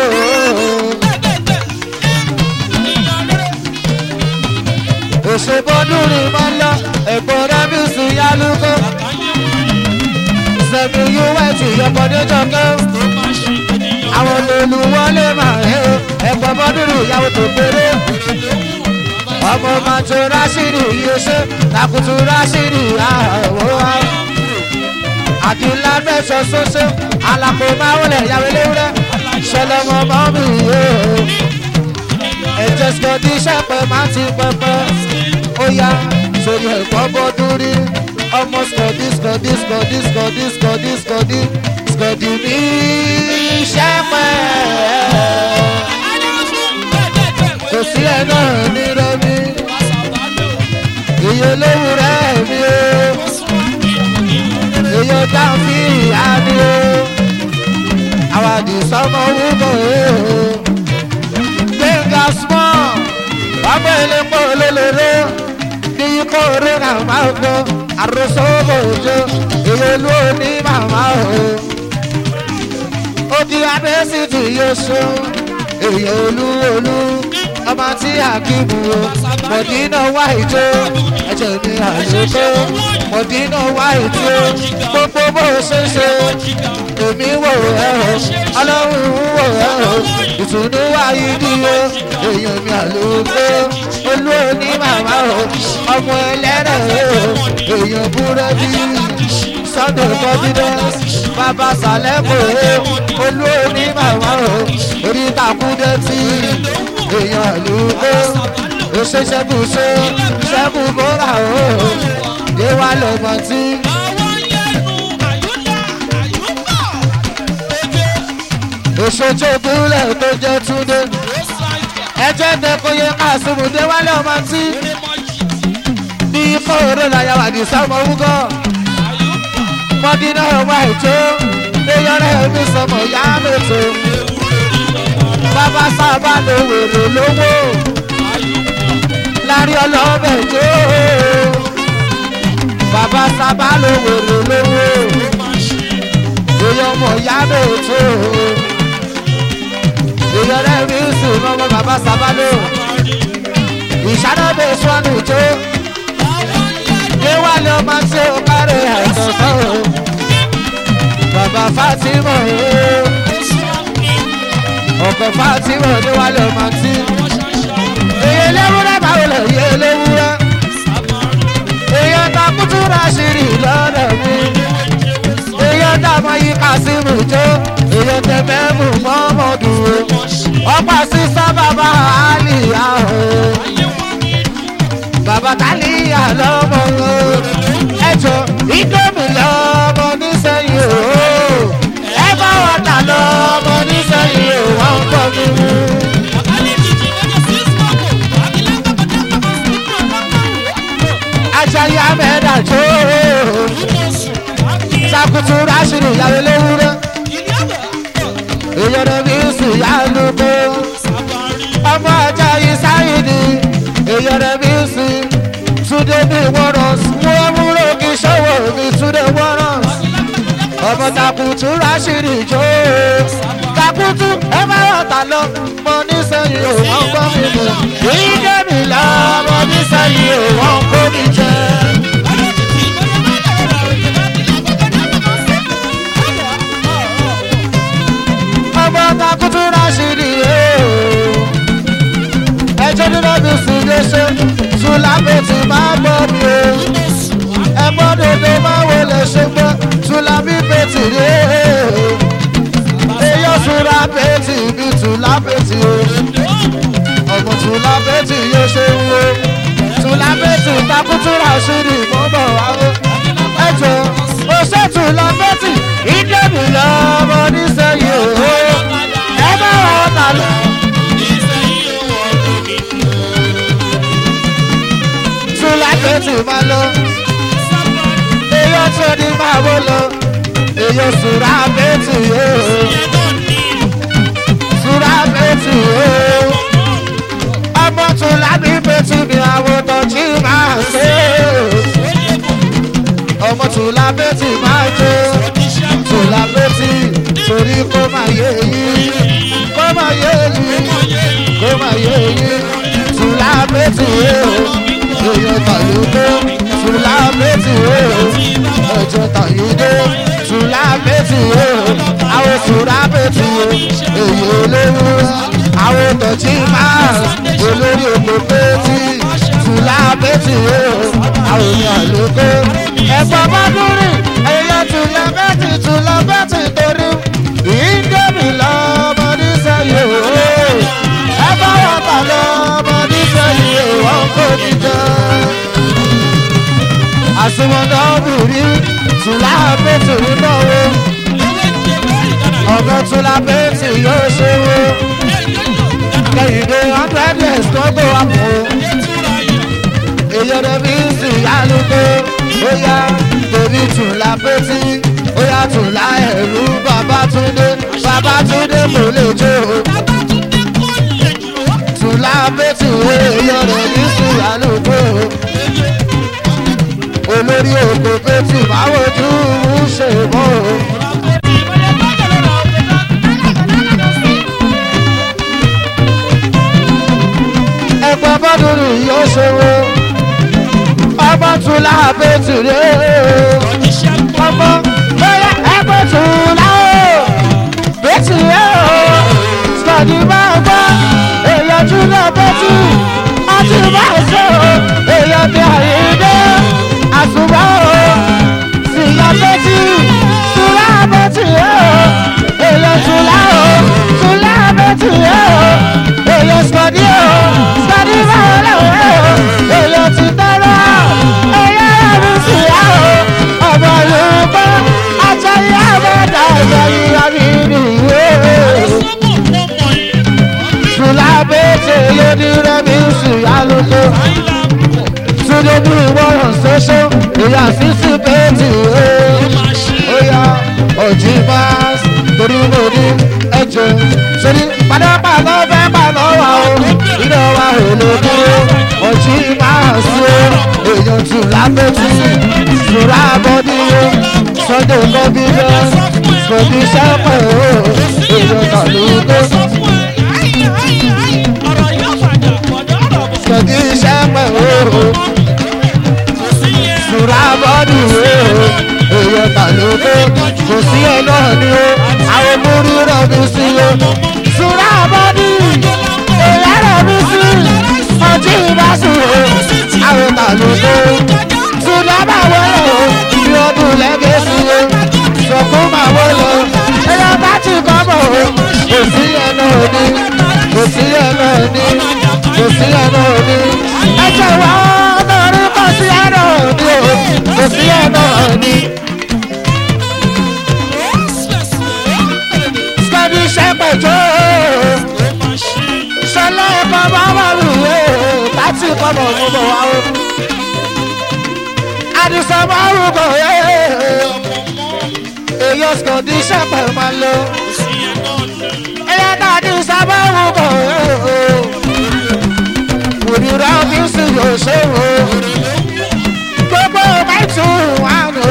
òṣè bọ́ọ̀dún rí máa ń lọ ẹ̀bọ́n rẹ̀ bí sùn ní àlùkò sẹ́mi yúwẹ́ tí yọkọ̀dé jọkẹ́ àwọn olùwọlé máa ń ẹ̀pọ̀ bọ́dúrú ìyàwó tó péré ọmọ màtó rásìrì yìí ṣe takutu rásìrì àwọ̀ wa àdìlá mẹ́sàn ṣoṣo alàpò máa wọlé ìyàwó léwúrẹ́ ṣẹlẹ̀ mọ́ mọ́ mi yé ẹ̀jẹ̀ sọ̀dí ṣẹ̀pẹ̀ máa ti pẹ́pẹ́ ó yá sórí ẹ̀pọ̀ bọ́dúrí ọmọ skọdí skọdí skọdí skọdí skọdí skọdí skọdí ní sẹ́pẹ̀. kò sí ẹ̀ náà ní rẹ́mi iye olówó rẹ̀ mi o jáfi ìyá ni o àwọn àdìsọ́mọ wúkọ̀ o gbẹ̀ngà small ọmọ ìlẹ́pọ̀ olólóró ní ikọ̀ orí náà máa gbọ́ àròsọ òjò ìyẹlú òní màmá o odi adésìtì yóò ṣó èyí olú olú ọmọ tí àkíbù o mọ̀dínà wá ìjó ẹ̀jẹ̀ mi àlùkò mọ̀dínà wá ìjó gbogbo bó ṣe ṣe èmi wò ẹ́ o ọlọ́run wò ẹ́ o ìtùnú wá ìdí o èyàn mi àlùkò olú òní màmá o ọmọ ẹlẹ́rẹ̀ o èyàn búrẹ́dì sunday confidence bàbá sàlẹ́kọ̀ o olú òní màmá o orí takúndé tí èèyàn lù ó ó ṣe ṣẹ́kù ṣe ṣẹ́kù bóra o yé wá lọ́mọ tí òṣèjì ìpínlẹ̀ tó jẹ́ túndé ẹjẹ́ dẹ́kọ̀yé kásìmùdé wá lọ́mọ tí ní kóòrò làyàwó ní sáwọn wúgọ́ mọ́dínà wá ètò léyọrẹ́ mi sọmọ yá mẹ́tò bàbá sábà ló wèrè lówó lárí ọlọ́bẹ̀ jó bàbá sábà ló wèrè lówó èèyàn mọ̀ yá mẹ́tò léyọrẹ́ mi sùn mọ́ bàbá sábà ló ìṣàdọ̀bẹ̀ sọ́nù jó déwálé ọmọ tí ó kárẹ̀ àìsàn sọ́rọ̀ bàbá fatima ooo ọkọ̀ fatima déwálé ọmọ tí èyí eléwúrẹ́ báwo lè yé eléwúrẹ́ èyí ọ̀tá kútú rásìrì lọ́dọ̀ mi èyí ọ̀tá ọmọ yìí kásìmù jó èyí ọ̀tẹ̀ mẹ́mù mọ́mọ́dù ọ̀pá sísá bàbá àlìyá ooo bàbá tálíyà lọ́mọ o ẹjọ́ ìdómi lọ́mọ nísẹ̀yìn o ẹ bá wà tà lọ́mọ nísẹ̀yìn o wọ́n ń kọ́ mi mú. ajayi amẹ́dà tó sakutu rásìrì ìyàwó léwúrẹ́ ìyọ̀dọ̀ mi sì yá lóko ọmọ ajayi sáyidì ìyọ̀dọ̀ mi sì túnde bí wọ́rọ̀ wọ́n múlò kí sọ́wọ́ mi túnde wọ́rọ̀ ọmọ takutu rásìrì jó takutu ẹ bá wà tà lọ mọ nísẹ̀yìn ò wọ́n gbọ́ mi mọ̀ èyí dé mi lọ mọ nísẹ̀yìn ò wọ́n kó mi jẹ. ọmọ takutu rásìrì yóò ẹjọ́ nínú mi sùn lé ṣe sùn lábẹ́tì máa gbọ́ mi o ẹgbọ́n dodo máa wo lè ṣe gbọ́ sùn lábí bẹ́tì rí eyọ́ sùn lábẹ́tì bí sùn lábẹ́tì o ọmọ sùn lábẹ́tì yóò ṣe ń wo sùn lábẹ́tì takutura ṣírí mọ́bọ̀ wá o ẹjọ́ o ṣe sùn lábẹ́tì ìdẹ́bì lọ́mọ nísẹ̀yìn o ẹ bá wà ọ́ tà lọ. lákẹ́tì máa lọ. Èyàn tó ní máa wó lọ. Èyàn sùrà bẹ́tì yóò. Sùrà bẹ́tì yóò. Ọmọ tó lábí bẹ́tì ni àwọn tọ́jú máa ṣe. Ọmọ tó lábẹ́tì máa jó. Tó lábẹ́tì torí kó máa yé yín. Kó máa yé yín. Kó máa yé yín. Tó lábẹ́tì yóò èèyàn tàyídé tùlá méjì o ẹ̀jẹ̀ tàyídé tùlá méjì o àwọn tùlá méjì o èyí olówó àwọn tọ̀jí máa olórí òkú péjì tùlá méjì o àwọn èèyàn lóko ẹ̀fọ́ bá dúró èèyàn tùlá méjì tùlá méjì torí ìdẹ́mi lọ́mọ nísẹ̀yìn o ẹ bá wọn bà lọ́mọ nísẹ̀yìn o wọ́n kò ní jẹ́ àsìmọ̀dá obìnrin tùlá bẹ́tì nínú owó ọ̀gá tùlá bẹ́tì yóò ṣe wo kẹ́hìndé hundred years tó gbé wa mọ́ èyí ọ̀dọ̀ bí sì yálùkọ́ ó yá bèbí tùlá bẹ́tì tún láẹ̀rú babatunde babatunde mo lè jó Babátúndé kò lè jù ọ́. tún lábẹ́tù èèyàn rẹ̀ ní sùúrù olórí òkè pétù báwo tún ń ṣe mọ́ o. ẹgbẹ́ bọ́dúnrún yóò ṣòro ọmọ tún lábẹ́tù rẹ̀ ọmọ bẹ́ẹ̀ ẹgbẹ́ tún láwọ̀ bẹ́tù rẹ̀ o sọ̀dí máa gbọ́ èèyàn tún náà bẹ́tù ọtí máa ṣe o èèyàn ti àyíndé àsùnwọ̀ o síyá bẹ́tù tún lábẹ́tù rẹ̀ o èèyàn tún láwọ̀ tún lábẹ́tù rẹ̀ o èèyàn sọ̀dí o sọ̀dí máa lọ́wọ́ o èèyàn ti tẹ́lẹ̀ èèyàn rẹ̀ mi sì yá o ọmọ yorùbá àtàyè àbẹ̀dà ìgbàyìí àmì nìyé sùlábẹ́tẹ̀ lóní rẹ́mi sì yá lóko túndé bí ìwọ̀ràn ṣoṣo ìyá sísì bẹ́ẹ̀tì ó yá ọ̀jì máa torí mo ní ẹ̀jẹ̀ sórí padàpàdà fẹ́ pàdà wà ó iná wa ò lè dúró ọ̀jì máa sí ó èèyàn tù lábẹ́tì sùrà bọ́dí ó sunday confidence sọ̀dí sẹ́pẹ̀ ó èèyàn tàlùkò sọ̀dí sẹ́pẹ̀ ó sùrà bọ́dí ó èèyàn tàlùkò kò sí ẹ náà ni ó àwọn múrí rẹ̀ mi sí ó sùrà bọ́dí èèyàn rẹ̀ mi sí ọtí ìbásù ó àwọn tàlùkò sùrà bá wọlé ó ìbí ọdún lẹ́gẹ̀ẹ́sì ó sọ̀kún máa wọlé ó ẹ̀yà bá ti kọ́ bọ̀ ó kò sí ẹ náà ni kò sí ẹ náà ni kò sí ẹ náà ni ẹ̀jẹ̀ wá lórí kò sí ẹ náà ni ó kò sí ẹ náà ni. Sọ́ni ṣẹ́pẹ̀jọ́ ṣẹlẹ̀ ẹ̀kọ́ bá wà lùwẹ̀ láti kọ́ bọ̀ mọ́ bọ̀ wá o. Àdìsọ́ bá rúkọ èyí sọ̀dí ṣẹ́pẹ̀ máa lọ. Ẹyẹ tàbí sábà rúkọ òrìrà fi sí yòóṣe o. Gbogbo mẹ́tù wà nù.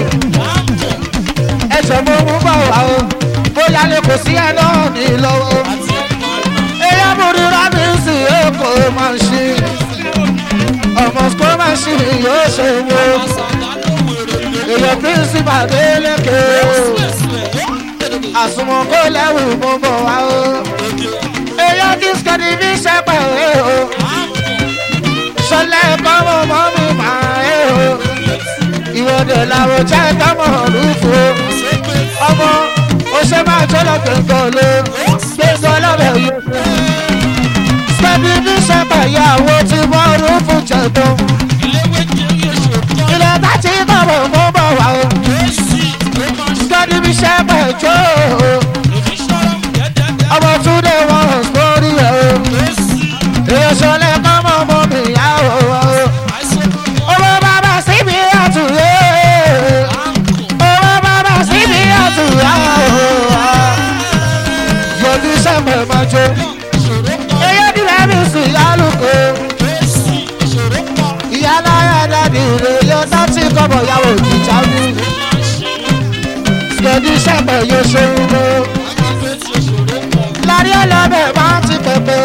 Ẹ̀sẹ̀ mo mú bọ̀ wá o. Bóyá lè kò sí ẹ náà ní lọ́wọ́. Ẹyẹ mo rírà mi sí èkó máa ń ṣe. Ọmọ sukó máa ń ṣe yóò ṣe wo. Èyàn pírísìpà délékè o. Àsùnwọ̀n kó lẹ́rù mo bọ̀ wá o. Èyàn kí sikẹ́ni fi ṣẹ́pẹ̀ o. Ṣọlẹ̀ kọ́ mọ́ mọ́ mi máa ẹ̀ o. Ìwọ́dẹ̀ làwọn jẹ́ tọ́mọ̀ rúfo. Ọmọ ó ṣe máa tó lọ gbẹ̀ngàn ló. Gbẹ̀ngàn lọ́bẹ̀ yìí. Sikẹ́ni fi ṣẹ́pẹ̀ ìyàwó tí wọ́n rúfo jẹ̀dọ̀. Ilẹ̀ bá ti bọ̀ bọ̀ mọ́ bọ̀ wá o. Sikẹ́ni fi ṣẹ́pẹ̀ jó o. Ọmọ Túndé wọn hàn sórí ẹ̀ o. Èyàn ṣọlẹ̀ kọ́ mọ́ mọ́ mi yá o. Owó bàbá síbi àtúnyé. Owó bàbá síbi àtúnyá o. Yọ̀dí sẹ́mẹ̀ máa jó. Eyé nílẹ̀ mi sì yálùkò. Ìyá láyà dàdí rè yọ sátì kọ́bọ̀ yàwó ìjà mi. Yọ̀dí sẹ́mẹ̀ yóò ṣe ń mọ́. Lárí ọlọ́bẹ̀ máa ti pẹ̀pẹ̀.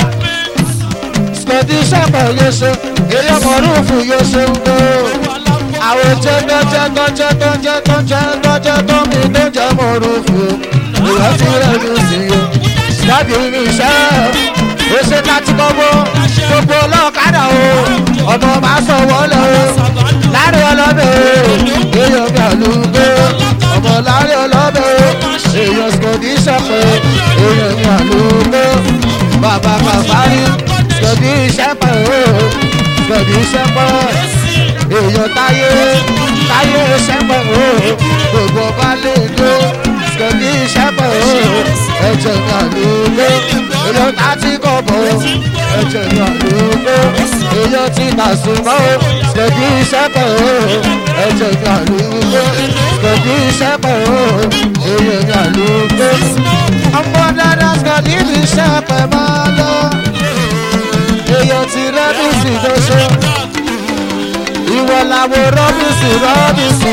Yọ̀dí sẹ́mẹ̀ yóò ṣe. Èyí ọmọ rúùfù yóò ṣe ń mọ́ àwọn jẹ́tọ́ jẹ́tọ́ jẹ́tọ́ jẹ́tọ́ jẹ́tọ́ jẹ́tọ́ mi tó jẹ́ mọ̀rúfù ìwà tí rẹ̀ ló sì yọ. Dábì mi iṣẹ́ ó ṣe láti kọ́gbó gbogbo ọlọ́kadà o ọmọ máa sọ wọlé o láàrin ọlọ́bẹ̀ o èèyàn mi àlùgbé ọmọ láàrin ọlọ́bẹ̀ o èèyàn sọ̀dí ìṣẹ̀pẹ̀ èèyàn mi àlùgbé bàbá kàfárí sọ̀dí ìṣẹ̀pẹ̀ o sọ̀dí ìṣẹ̀pẹ̀ èèyàn táyé táyé sẹ́pẹ̀ o gbogbo bá lè dó sọ̀dí sẹ́pẹ̀ o ẹ̀jẹ̀ ní àlùkò èèyàn tá ti kọ̀ bọ̀ ẹ̀jẹ̀ ní àlùkò èèyàn ti tà súnmọ́ o sọ̀dí sẹ́pẹ̀ o ẹ̀jẹ̀ ní àlùkò sọ̀dí skọ̀dí iṣẹ́ pẹ̀ o èèyàn yà ló gbé ọmọ dáadáa skọ̀dí iṣẹ́ pẹ̀ máa lọ èèyàn ti rẹ́bìsì tó ṣe ìwọ làwọn rọ́bìsì rọ́bìsì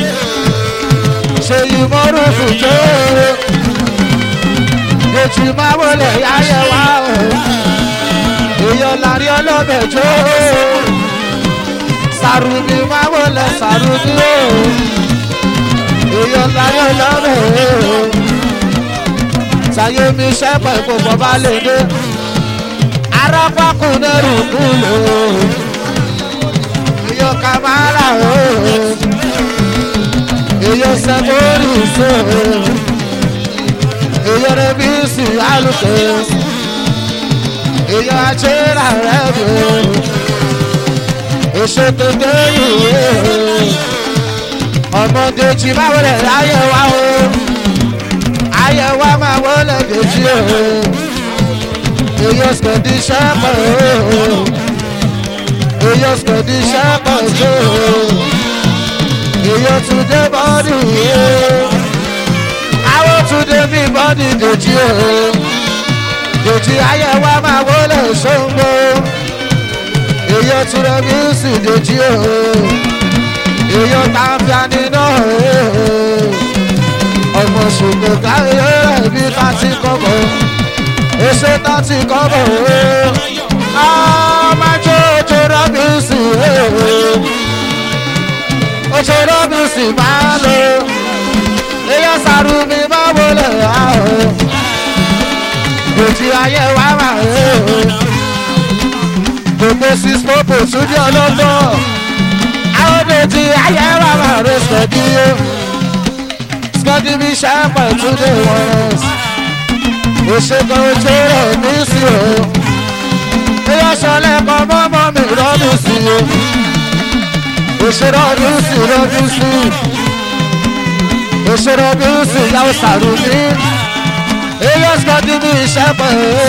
ṣe ìmọ̀rúfù tó ètò máa wọlé yáyẹ wá o èèyàn lárí ọlọ́bẹ̀ tó sàrùmí máa wọlé sàrùmí o èèyàn lárí ọlọ́bẹ̀ o sàyẹ̀mí sẹ́pẹ̀ gbogbo bá lè dé arápákùn lẹ́rù kúlò èèyàn kàmáàrà o èèyàn sẹ́kórì so èèyàn rẹ̀ bí sì alùpùpù èèyàn àjẹrà rẹ̀ bò èso tó dé ìwé ọmọdé tí báwo lè ráyè wá o ayé wa máa wọlé dèjì o èèyàn sọ̀dí sẹ́pọ̀ o èèyàn sọ̀dí sẹ́pọ̀ o èèyàn tún dé bọ́ọ̀dì o àwọn tún dé bí bọ́ọ̀dì dèjì o dèjì ayé wa máa wọlé sóńgbó èèyàn tún rẹ bíúsì dèjì o èèyàn tá a fi àní náà o ọmọ ṣùgbọ́n káyọ̀ rẹ̀ bí ká ti kọ́kọ́ èso tá ti kọ́kọ́ o ọmọ tó tó rẹ bíúsì o oṣù rọ́bìsì máa lò èèyàn sàrùmí máa wọlé àhó òtí ayé wa máa rè o gbogbo six popo túnjẹ ọlọ́gbọ́ àwọn òtí ayé wa máa rè sọ́dí o sọ́dí bí sẹ́pẹ̀ túnjẹ wọn òṣèkọ̀ ojú rẹ̀ ní sí o èèyàn sọlẹ̀ kọ́ mọ́mọ́ mi rọ́bìsì o òṣèré ọdún sí lọ́dún sí òṣèré ọdún sí yàwó sàrùmí èyí ọ̀sìkọ́dí ní iṣẹ́ pẹ̀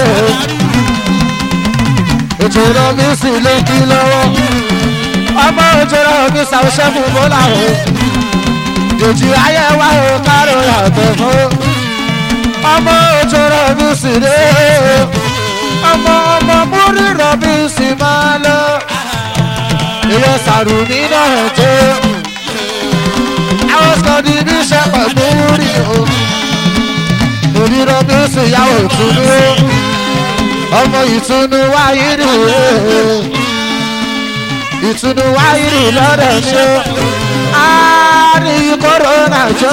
òṣèré ọdún sí ló kí lọ́wọ́ ọmọ òṣèré ọdún sàwọ́ṣẹ́ fún bọ́lá o jòjì ayé wa o kárò yàtọ̀ fún ọmọ òṣèré ọdún sí lé ọmọ ọmọ múrí rọ̀bì sí máa lọ ìyọ sàrùmí náà tó àwọn sọdí bí sẹpẹ múrí o onírọ bí ó sì yàwó ìtùnú ọmọ ìtùnú wáyé rè ìtùnú wáyé rè lọ́dọ̀ ṣe àárín kòrónà jó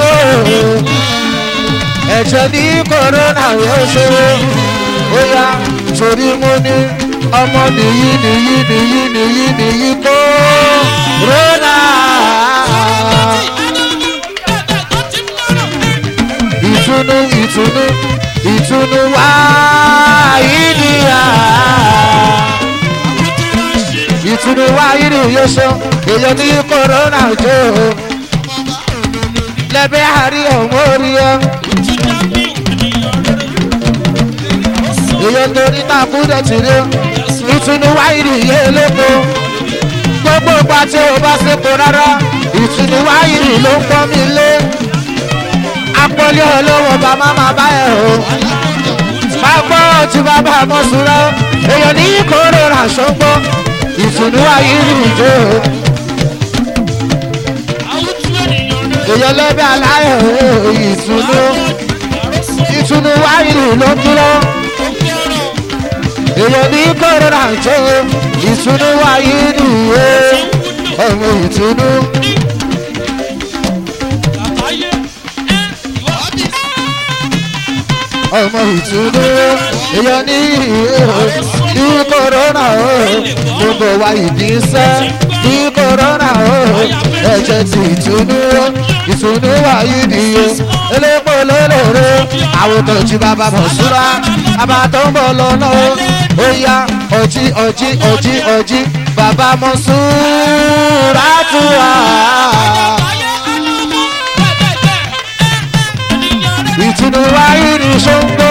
ẹ̀jẹ̀ ní kòrónà yóò ṣe ó yá torí mo ní ọmọ nìyí nìyí nìyí nìyí nìyí kó rọ́nà. ìtùnú ìtùnú ìtùnú wá ìdíyà. ìtùnú wá ìdí yóò ṣe èèyàn ní kòrónà jó. lẹ́bẹ̀ẹ́ àrí ọ̀hún orí ẹ̀. èèyàn torí náà kúndẹ̀ tì rí ìtùnú wáyìrì yé lóko gbogbo ìgbà tí o bá sípò rárá ìtùnú wáyìrì ló ń pọ́ mi lé apọ́lé olówó bàmá máa bá ẹ̀ o máa gbọ́ tí bàbá mọ̀ sùúrọ̀ èèyàn ní kóró rà ṣọ́gbọ́ ìtùnú wáyìrì jó èèyàn lẹ́bẹ̀ aláyọ̀ ìtùnú ìtùnú wáyìrì ló ń dúró èèyàn ní kòrónà tó ìtùnú wáyé nìyẹn ọmọ ìtùnú. ọmọ ìtùnú èèyàn ní ní kòrónà o gbogbo wa ìdínsẹ́ ní kòrónà o ẹ̀jẹ̀ ti ìtùnú ìtùnú wáyé nìyẹn elépo lélẹ̀rẹ̀ àwòtò tí bàbá mọ̀ súra bàbá tó ń bọ̀ lọ́nà ó yá ọjí ọjí ọjí ọjí bàbá mọ̀ súra tù wá. ìtùnú wáyé ní ṣóńgbó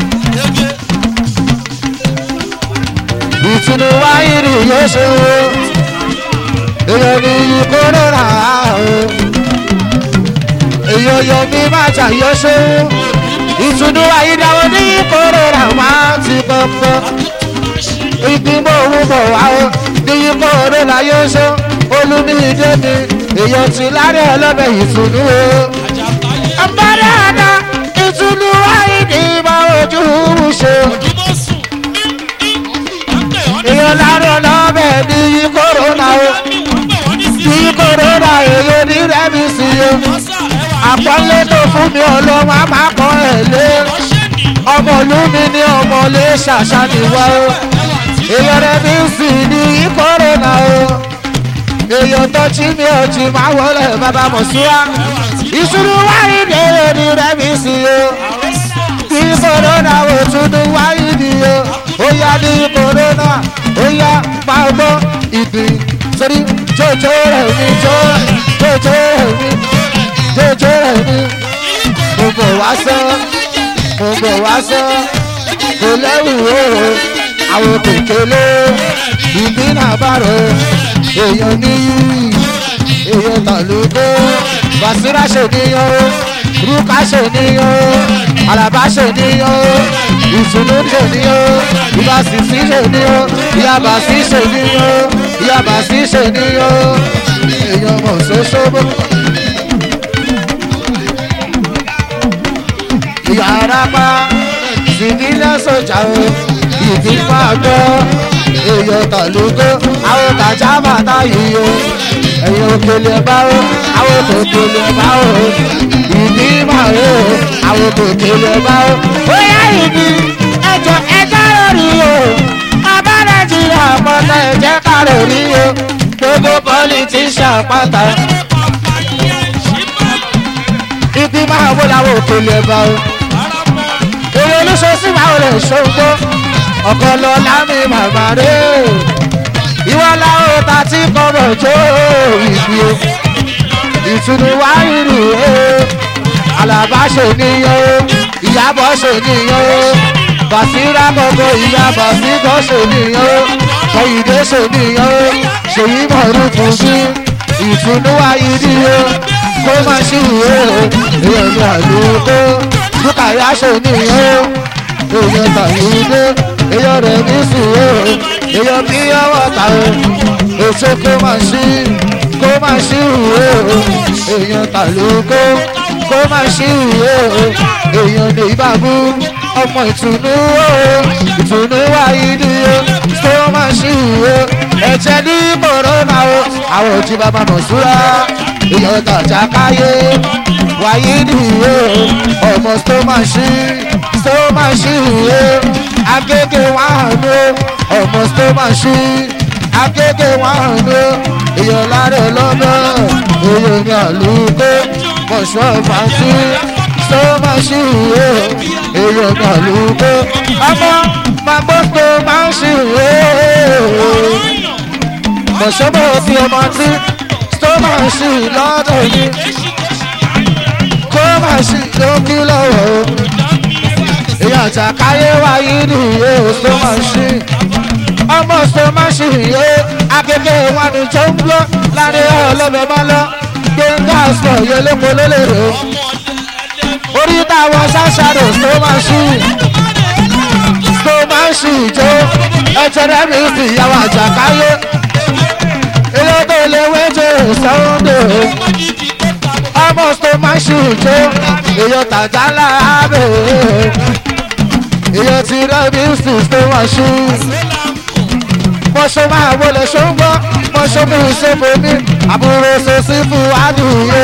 ìtùnú wáyé ní yóò ṣe wo èèyàn ní ìkóró rà á o èèyàn yọ mí má jàyọ ṣó ìtùnú àyídáwọ ní kóró làwọn ti kọ́kọ́ ìgbìmọ̀ òun bọ̀ wá o ní kóró láyé ṣó olùmídé mi èèyàn ti lárí ọlọ́bẹ̀ ìtùnú o. ọ̀bọ̀dé àná ìtùnú àyídì ìmọ̀ ojú ṣe èèyàn lárí ọlọ́bẹ̀ ní kóró náà o ní kóró náà èèyàn ní rẹ́mi sí o àpọ́nlé tó fún mi ọlọ́run á máa kọ́ ẹ̀ lé ọmọ ìlú mi ní ọmọ lè ṣàṣà nìwọ o èèyàn rẹ mi sì ní kọ́rọ̀nà o èèyàn tó jí mi ò jí máa wọlé bàbá mọ̀súwá ìṣúná wáyé ní èrè rẹ mi sì o ní kọ́rọ̀nà ò tún ní wáyé ní o ó yá ní kọ́rọ̀nà ó yá máa gbọ́ ìgbì sórí jòjò rẹ̀ mi jò jòjò rẹ̀ mi jòjò rẹ̀ mi gbogbo wá sọ gbogbo wá sọ kò lẹ́rù òòrò àwọn kékeré ìbínú àbárò èèyàn níyì èèyàn tàlùkò bàṣírà ṣèníyàn o rúkà ṣèníyàn o àlàbà ṣèníyàn o ìtùnú ṣèníyàn o ìbàṣìṣì ṣèníyàn o ìyàbàṣì ṣèníyàn o ìyàbàṣì ṣèníyàn o èèyàn mọ̀ ṣoṣobo. yàrá pa civilian sójà o ìdìpá gbọ́ èèyàn tàlúgbó àwọn tàjà bàtà yìí o ẹ̀yìn òkèlè bá o àwọn tòkèlè bá o ìdí máa o àwọn tòkèlè bá o. bóyá ìdí ẹjọ ẹjọ lórí o bàbá nàìjíríà mọ́tò ẹ̀jẹ̀ ká lórí o gbogbo politician pátá ìdí máa wó làwọn òkèlè bá o èrè olóṣooṣù máa lè ṣògbó ọkọ lọ lámì màmá rè ìwọ làwọn ta ti kọ́bọ̀ jó ìbí o ìtùnú wáyìrì o àlàbá ṣe níyàn o ìyàbọ̀ ṣe níyàn o bàṣírà gbogbo ìyàbọ̀ síkọ̀ ṣe níyàn o kọ̀yìndé ṣe níyàn o ṣèyí mọ̀rún fún sí ìtùnú wáyìrì o kó má ṣì wé o èèyàn ní àlùkò dúkàyà ṣe níyàn o èèyàn tàyídé èèyàn rẹ̀ ní sùúrù èèyàn bí ọwọ́ ta o èso kó má ṣí kó má ṣí ìwé o èèyàn tàlókó kó má ṣí ìwé o èèyàn ní ìbámu ọmọ ìtùnú o ìtùnú wáyé ni o kó má ṣí ìwé ẹ̀jẹ̀ ní kòrónà o àwọn òjì bàbá mọ̀ súra èèyàn tàjà káyé wáyé nìyó ọmọ tó máa ṣí tó máa ṣí ìwé agége wà hànú ọmọ tó máa ṣí agége wà hànú èèyàn lára lọ́nà èèyàn ní àlùkò mọ̀ṣọ́ fàájì tó máa ṣí ìwé èèyàn ní àlùkò ọmọ màgbọ́ tó máa ṣí ìwé mọ̀ṣọ́ bọ̀ fi ọmọ tí tó máa ṣí lọ́dọ̀ yìí kó má sí lókè lọ́wọ́ o. Ìyá àtàkáyé wáyé nìyé o tó má sí. Ọmọ tó má sí yé akẹ́kẹ́ wọn ni tó ń gbọ́ láàrin ọlọ́bẹ̀ bá lọ. Gbẹ̀ngà sọ yẹ lóko lólèrè o. Orí táwọn ṣáṣáró tó má sí. Tó má sí ìjó ẹ̀jẹ̀ rẹ̀ mi fi ìyàwó àtàkáyé. Ilé tó lè wéjì Sunday o almost to my shoe jo èyàn tàjà láàbẹ̀ èyàn ti rẹ́ bí sùn tó wá ṣú. mọ̀ṣọ́ máa wọlé ṣóńgbọ́ mọ̀ṣọ́ mú ìṣòfò mi àbúrò ṣòṣì fún àdúgbò.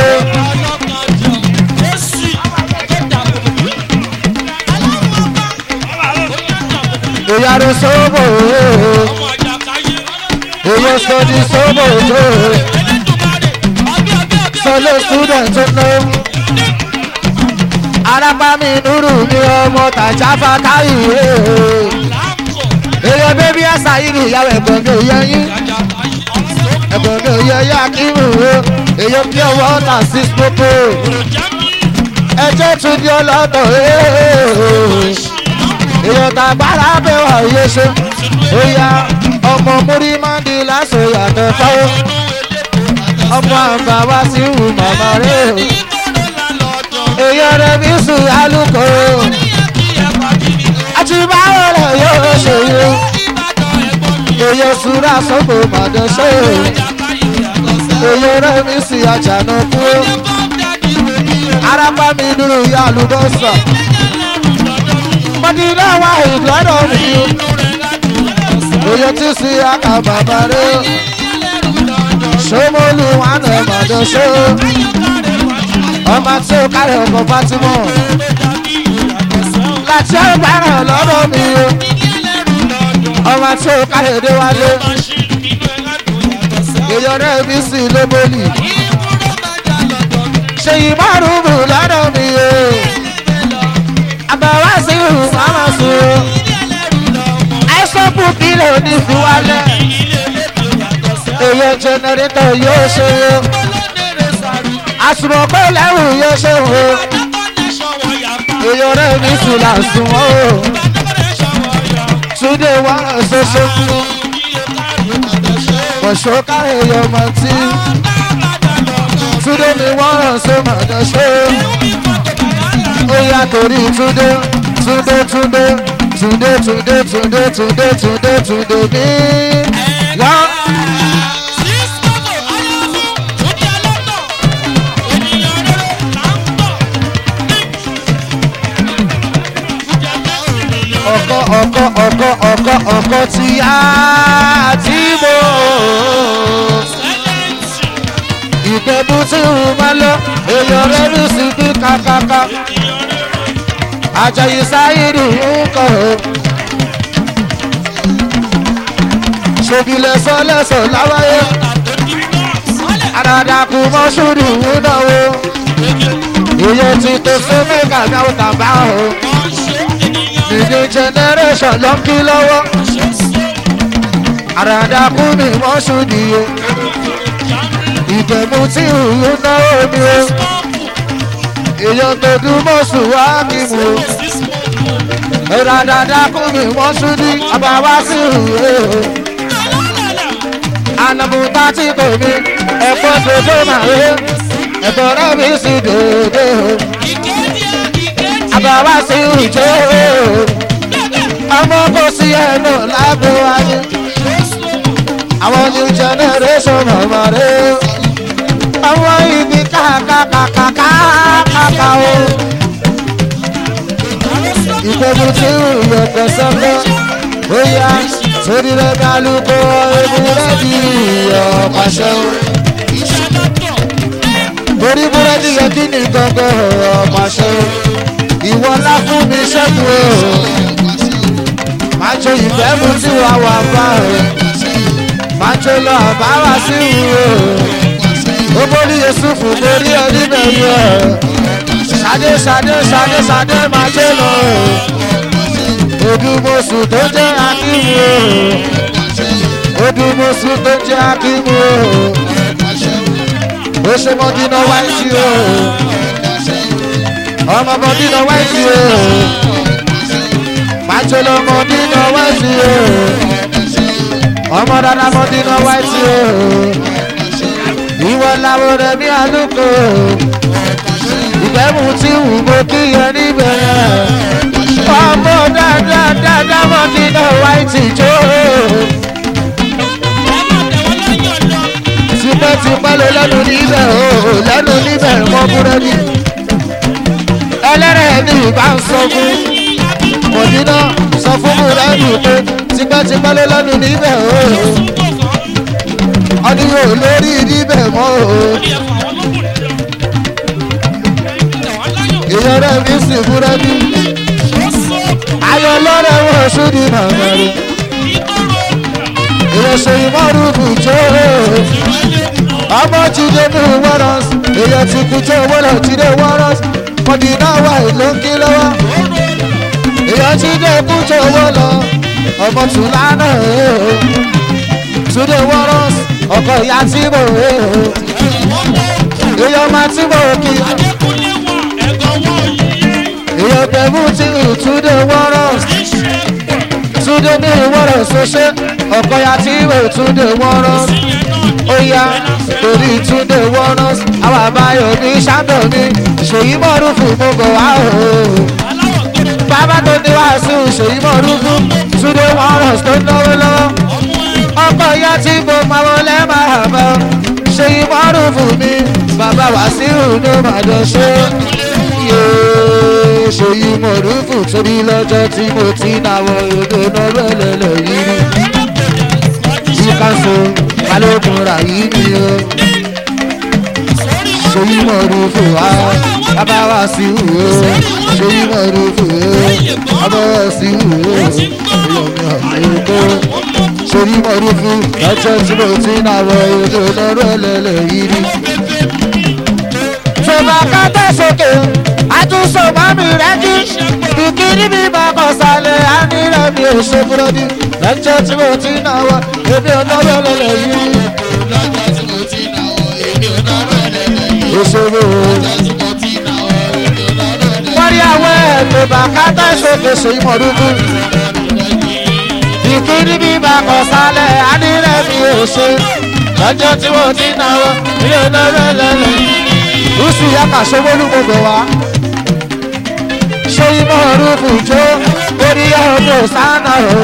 èyàn ló sọ́bọ̀ èyàn sọ ní sọ́bọ̀ tó sọlé student tó ná. arábámi nírú mi ọmọ tàjà fàtáyì èèyàn bébí ẹ̀sà yìí ni ìyàwó ẹ̀gbọ́n mi ò yẹ yín ẹ̀gbọ́n mi ò yẹ yá kí mi wò èèyàn bí ọwọ́ ọ̀tà sí pópó ẹjẹ́ tún ní ọlọ́tọ̀ èèyàn tàgbára bẹ̀ wà yé ṣe ó yá ọmọ múrí máa ń di lásò yàtọ̀ fáwọn ọmọ àgbà wá sí ìhù màmá rẹ̀ alùkò àti báwo lè yóò ṣe yó èyí sùúrà sọ́gbò màdé ṣe èyí rẹ̀ mi sì àjànà kú arápá mi dúró ya àlùbọ́sà mọ̀dínà wà ìgbọ́dọ̀ mi èyí tí sí àkà bàbá rẹ̀ ṣọ́mọ́lù wà nà màdé ṣe ọmọ tí ó kárẹ̀ ọkọ̀ fatimọ̀ láti ọgbàrán lọ́dọ̀ mi o ọmọ tí ó kárẹ̀ dé wálé èyí rẹ̀ mi sì lóbólì ṣe ìmọ̀rùn-ún lọ́dọ̀ mi o àbáwá sí ìhùn máma sùn o àìsàn kù kílẹ̀ ní fi wálẹ̀ èyí jẹnẹrétọ̀ yóò ṣe o àsùnmọ̀ pé lẹ́rù yóò ṣe o èyí rẹ̀ mi sì là sùn o túndé wà ṣoṣo kọ̀ṣọ́ káyọ̀ ọmọ tí túndé mi wọ́n ṣe màdà ṣe ó yá torí túndé túndé túndé túndé túndé túndé túndé túndé túndé ní wọ́n. ọkọ ọkọ ọkọ ọkọ ọkọ tí a ti mọ ìgbẹ́bù tí ń má lọ èèyàn rẹ̀ lù sí bí kàkàkà àjàyí sáyidì ń kọ̀ ọ́ ṣòbílẹ̀ sọ́lẹ̀sọ̀ láwáyé àdàdàkù mọ́ṣúrù ń náwó èèyàn ti tó fún mẹ́gà náà tàbá o ìdí generation ló ń kí lọ́wọ́ àràdàkú mi wọ́n ṣùdìyẹ ìdẹ̀mú tí ìlú náwó mi o èèyàn tó dún mọ́sù wá mi mú o àràdàkú mi wọ́n ṣùdí àbáwá sí ìlú anamuta tí kò mi ẹ̀fọ́ tó tó máa rí ẹ̀fọ́ rẹ̀ mi sì dòdò àbáwá sí ìjọ ọmọ kò sí ẹnu lágbo ayé àwọn new generation ọmọ rẹ àwọn ibi kàkàkàkàkàkà o ìpẹ́bù tí ìyẹ̀kẹ̀ sọ́kọ́ ó yá sórí rẹ̀ kálukú ewu rẹ̀ di ọ̀pàṣẹ o torí búrẹ́dì yẹ kí ni gbọ̀ngàn ọ̀pàṣẹ o ìwọ ńlá fún mi ṣẹ́gun o máa jó ìfẹ́ mu tí wàá wà bá o máa jó lọ bá wá sí ìwò ó borí yusufu borí oníbẹ̀yẹ ṣadé ṣadé ṣadé ṣadé máa jó lọ o odùmọ̀sù tó jẹ́ akíwò o odùmọ̀sù tó jẹ́ akíwò o ó ṣe mọ́dínà wáìtì o ọmọ mọ́dínà wáìtì o májèlé mọ́dínà wáìtì o ọmọ dada mọ́dínà wáìtì o ìwọ làwọn rẹ̀ ní àlùkò ìgbẹ́mú tí wù mọ́ kí yẹn níbẹ̀ ọmọ dada dada mọ́dínà wáìtì jó tipẹ́tipẹ́ ló lẹ́nu níbẹ̀ o lẹ́nu níbẹ̀ mọ́ búrẹ́dì ẹlẹ́rẹ̀ ní ìbá ń sọ fún mọ̀dínà sọ fún búrẹ́dì pé tipẹ́tipẹ́ ló lẹ́nu níbẹ̀ o ọdún yóò lórí níbẹ̀ mọ́ o ìyẹn rẹ̀ mi sì búrẹ́dì ayọ̀ lọ́rẹ̀ wọ̀ ṣúdì màmá rẹ̀ ìrẹsẹ̀ ìmọ̀rúkú jó ọmọ jíde ní wọ́rọ̀s èyàn ti kú tó wọ́rọ̀ jíde wọ́rọ̀s mọ̀dínà wà ló ń kí lọ́wọ́ èyàn jíde kú tó wọ́lọ̀ ọmọ tùlánà túnde wọ́rọ̀s ọkọ̀ ìyá tí mo èyàn máa tí mo kí èyàn tẹ̀mú tí túnde wọ́rọ̀s túnde ní wọ́rọ̀s ṣoṣẹ́ ọkọ̀ ìyá tí mo túnde wọ́rọ̀s ó yá torí túnde wọ́nọ́s àwọn àbáyọ ní sábẹ̀ mi ṣèyí mọ́rún fún gbogbo wa o. bàbá tó ní wàásù ṣèyí mọ́rún fún túnde wọ́nọ́s tó náwó lọ́wọ́ ọkọ̀ ìyá tí mo máa wọlé máa bọ̀ ṣèyí mọ́rún fún mi bàbá wàásù ló máa jọ ṣe yéé ṣèyí mọ́rún fún torí lọ́jọ́ tí mo ti náwó ìdùnnú lọ́lọ́lọ́ yìí rí ìkànṣe balógun rà yìí ni o ṣèyí mọ̀rún fún wa bàbá wa sí wù ó ṣèyí mọ̀rún fún ó bàbá wa sí wù ó ìyọ̀mí ọ̀mí tó ṣèyí mọ̀rún fún lọ́jọ́ tí mo ti náà wọ ètò lọ́rọ̀ lẹ́lẹ̀ yìí rí. ṣùgbọ́n ká tẹ̀ sókè àtúnṣe mọ́mí rẹ̀ jí ìkíní mi máa kọ̀ sálẹ̀ á ní rẹ̀ mi ò ṣe búrọ́dì lọ́jọ́ tí mo ti náà wọ èmi ò lọ́rọ̀ lẹ́lẹ̀ yìí rí. òṣèré wọ́n rí àwọn ẹ̀mí bàkátà ìṣòkèṣe ìmọ̀lúkú ìkíní bí bàkọ̀ sálẹ̀ adírẹ́ mi ò ṣe lọ́jọ́ tí mo ti náwó mi ò lọ́rọ̀ lẹ́lẹ̀ lùsì yàtà ṣowólú gbogbo wa ṣé ìmọ̀lúkú jó orí ọdún sáná o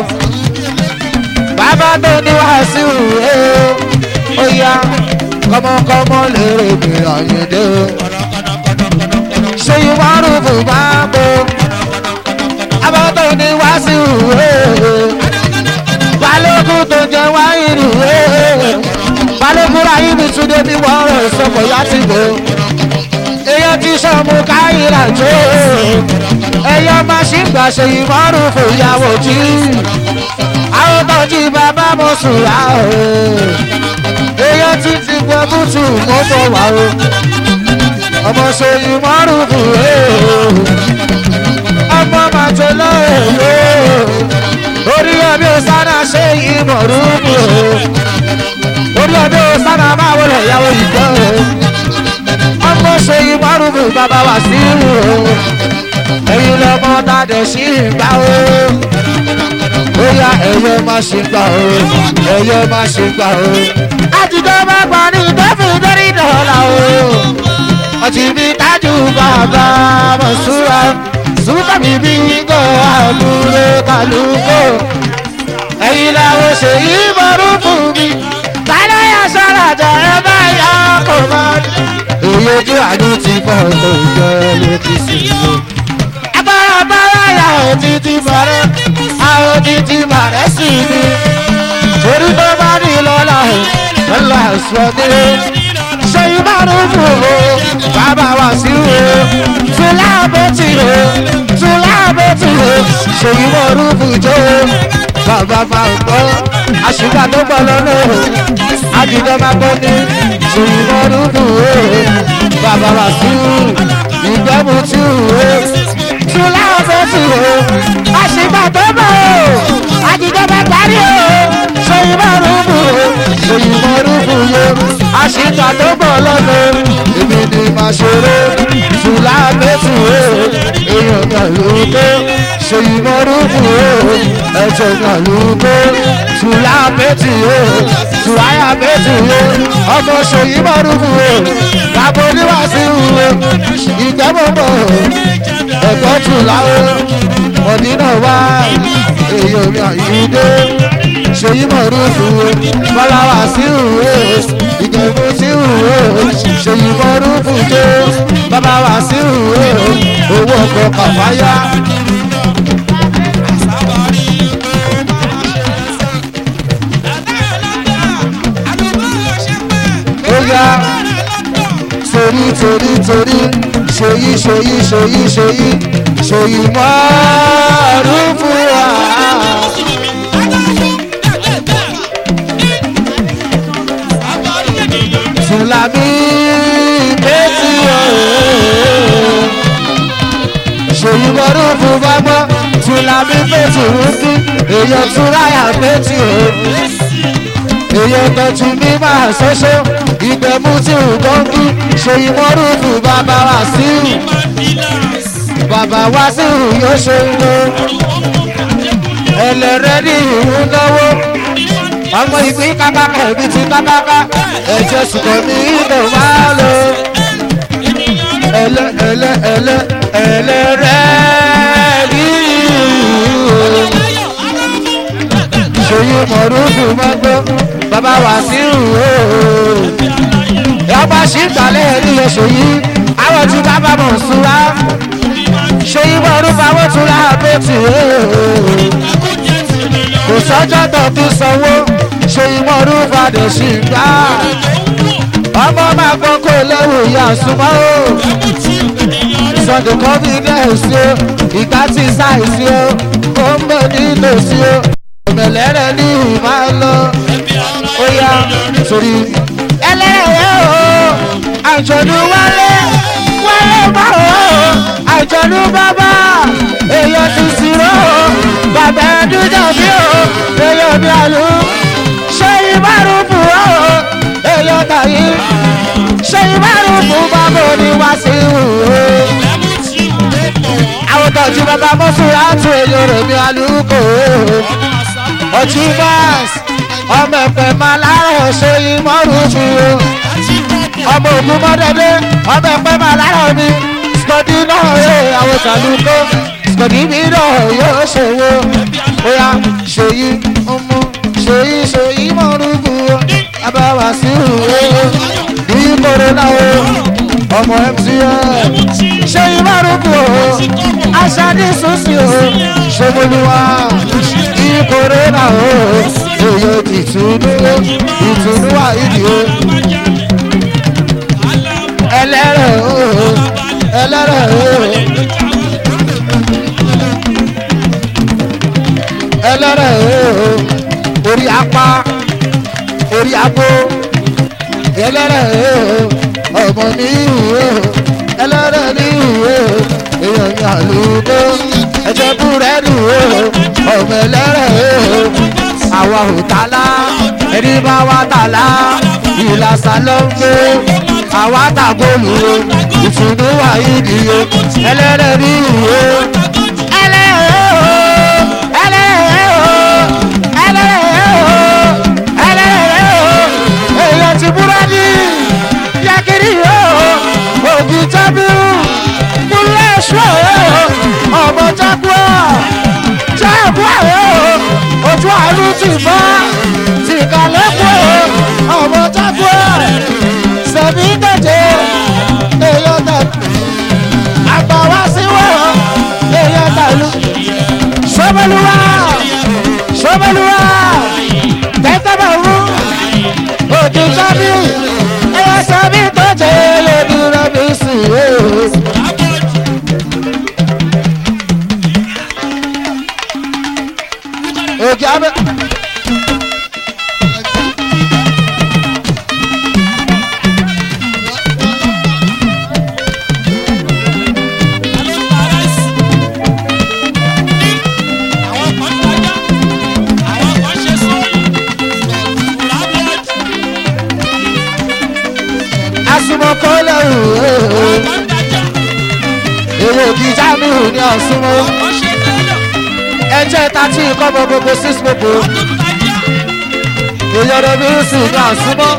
bàbá tó ní wàásù ẹ̀ ó yá kọ́mọkọ́mọ lèrè mi àyèdè o. ṣé ìwárù fún báàbò abọ́tò ní wáṣí ìwé balógun tó jẹ wáyìnì ìwé balógun ráyìn mi tún débi wọ́ọ̀rọ̀ ìsọ̀kọ̀ yá ti bò èèyàn ti sọ̀mù káyìlá jó èèyàn máa ṣì gbà ṣe ìwárù fún ìyàwó jí àwọn tó jí bàbá mo sùn rà o èèyàn ti ti gbọ́ bùtù mọ́ bọ̀ wá o ọmọ ṣèyí márùn-ún rè o ọmọ màjọ lọ́ọ̀rẹ́ o orí ọbí ọ̀sánà ṣe ìmọ̀rúkú o orí ọbí ọ̀sánà máa wọlé ìyàwó ìgbọ́ o ọmọ ṣèyí márùn-ún bàbá wà sí o ẹ̀yin lọ́mọ tàdé sí ìgbà o bóyá ẹ̀yẹ má ṣe gbà o ẹ̀yẹ má ṣe gbà o. àtijọ́ bá gbà ní ìtọ́fì lórí dọ̀là o. ọtí mi tájú bàbá mọ̀súra súnkà mi bí gò àbúrò kàlùkò. ẹ̀yin làwọn ṣe ìbọ̀rú fún mi. tálọ́ yà sọ́rajà ẹ bá yà kó má. èyí ojú àdó ti pọ̀ tó jẹ́ ló ti sìn lò. agbára bára yà ó ti ti bọ̀rẹ̀ àwọn títí bàrẹ́ sí mi. torí tó bá ní lọ́la lọ́la sọ́dé. ṣé ìbánu fún o bàbá wa sí o. tùlá bẹ́tì o tùlá bẹ́tì o. ṣé ìmọ̀rú bùjọ́ bàbá máa gbọ́. àṣìkà tó gbọ́ lọ́nà àjùdọ́ máa gbọ́ ní. ṣé ìmọ̀rú fún o bàbá wa sí o. ìgbẹ́mu tí o tùlá bẹ́tì o àṣìgbà tó bọ̀ o àjìjọba parí o ṣèyíbọ̀ rúbù o ṣèyíbọ̀ rúbù yo àṣìgbà tó bọ̀ lọ́nà èmi ni màá ṣeré ṣùlá mẹ́tù o èèyàn kan ló tó ṣèyíbọ̀ rúbù o ẹ̀jẹ̀ kan ló tó ṣùlá mẹ́tù o ṣùláyà mẹ́tù o ọmọ ṣèyíbọ̀ rúbù o bàbá oníwàásù o ìgbẹ́bọ̀bọ̀ ẹ̀kọ́ tù láwọ́ mọ̀dínà wá èyí omi àyídé ṣèyí mọ̀rúfù bọ́láwà sí ìwé ìgbẹ̀mú sí ìwé ṣèyí mọ̀rúfù tó bàbá wà sí ìwé owó ọkọ̀ kàfáyà. ó yá torí torí torí ṣèyí ṣèyí ṣèyí ṣèyí ṣèyí mọ̀rúfù wá. Tùlàmí pétì ooo. Ṣèyí gbọ́dọ̀ fún bábọ́. Tùlàmí pétì rúbí. Èèyàn túráyà pétì ooo. Èèyàn tọ́jú mi máa ṣoṣo. Ìgbẹ̀mú tí ò gbọ́ngí. Ṣèyí gbọ́dọ̀ fún bàbá wa sí. Bàbá wa sí yóò ṣe ń lo. Ẹlẹ́rẹ́ ní ìhun náwó. ọmọ ìpín kákáká ẹbí ti kákáká ẹ̀jẹ̀ sùkọ̀ mi ìdò máa lò ẹlẹ ẹlẹ ẹlẹ ẹlẹ rẹ rí ṣòyí mọ̀rúkú mọ́gbó bàbá wà sí ìhò ọba ṣì ń gbàlẹ̀ rí ṣòyí àwọn tí bàbá mọ̀ súra ṣòyí mọ̀rúkú àwọn tún rà bẹ́tì kò sọ́jọ́ tó fi sanwó ṣòyí mọ̀rúkú àdè ṣì ń gbà ọmọ máa gbọ́ kó léwu ìyá súnmọ́ o sunday confidence o ìgbà tí sáìsì o ó ń bọ̀ nítòsí o ọ̀mẹ̀lẹ́rẹ̀ ní ìmá lọ ó yá sórí. ẹlẹ́rẹ̀ o àjọ̀dún wálé wálé bá o àjọ̀dún bàbá èèyàn ti sírò o bàbá ẹdúnjà bí o èèyàn bí àlù ṣé ìbárùn fún o èèyàn tàyí ṣé ìbárùn fún bàbá oníwà sí ìhù o àwọn tọ́jú bàbá mọ́sùlá tún èèyàn rẹ̀ bí àlùkò o ọtí báàs ọmọ ẹ̀fẹ̀ máa láàárọ̀ ṣe ìmọ̀rún fún o ọmọ ògùn mọ́dẹ́dẹ́ ọmọ ẹ̀fẹ̀ máa láàárọ̀ mi skọ̀dí náà yóò àwọn sàlùkò skọ̀dí mi náà yóò ṣòwò bóyá ṣèyí ọmọ ṣèyí ṣèyí mọ̀rún fún o abáwá sí o ní kòrónà o ọmọ mcn ṣe ìmọ̀rúkú o aṣáájú sọ́sì o ṣomolúwa ìkórèrà o èyí ìtùnú ìtùnú àìdí o ẹlẹ́rẹ̀ o ẹlẹ́rẹ̀ o ẹlẹ́rẹ̀ o orí apá orí agbó ẹlẹ́rẹ̀ o ọmọ mi o ẹlẹ́rẹ̀ ní ìwé èèyàn ní àlùkò ẹ̀jẹ̀ búrẹ́dì o ọmọ ẹlẹ́rẹ̀ o àwa ò tálá ẹni bá wa tálá ìlàsà ló ń gbé àwa tàgóòlù o ìtùnú wà ìdí o ẹlẹ́rẹ̀ ní ìwé ẹlẹ́rẹ̀ o ẹlẹ́rẹ̀ o ẹlẹ́rẹ̀ o ẹlẹ́rẹ̀ o èèyàn ti búrẹ́dì yakiri o òbí tábìlì múlẹ̀ ṣọ́ ọmọ jágbó jágbó ojú àánú ti fọ́ ti kàlẹ́kọ̀ ọmọ jágbó sẹ̀mí dẹ̀jẹ̀ èèyàn tẹ̀lú àgbàwá síwọ̀ èèyàn tẹ̀lú sọ́bẹ̀lúwà sọ́bẹ̀lúwà tẹ́tẹ́bẹ̀ wú òdì sábì ẹ̀yà sábì tó jẹ́ lórí rẹ̀bí sí i. òkè abẹ́. asumọkọlẹ ooo èrò òkè jamiu ní ọsùnmọ ẹjẹ tàti ìkọmọ gbogbo six gbogbo ìyọrọ bí ó sì ní ọsùnmọ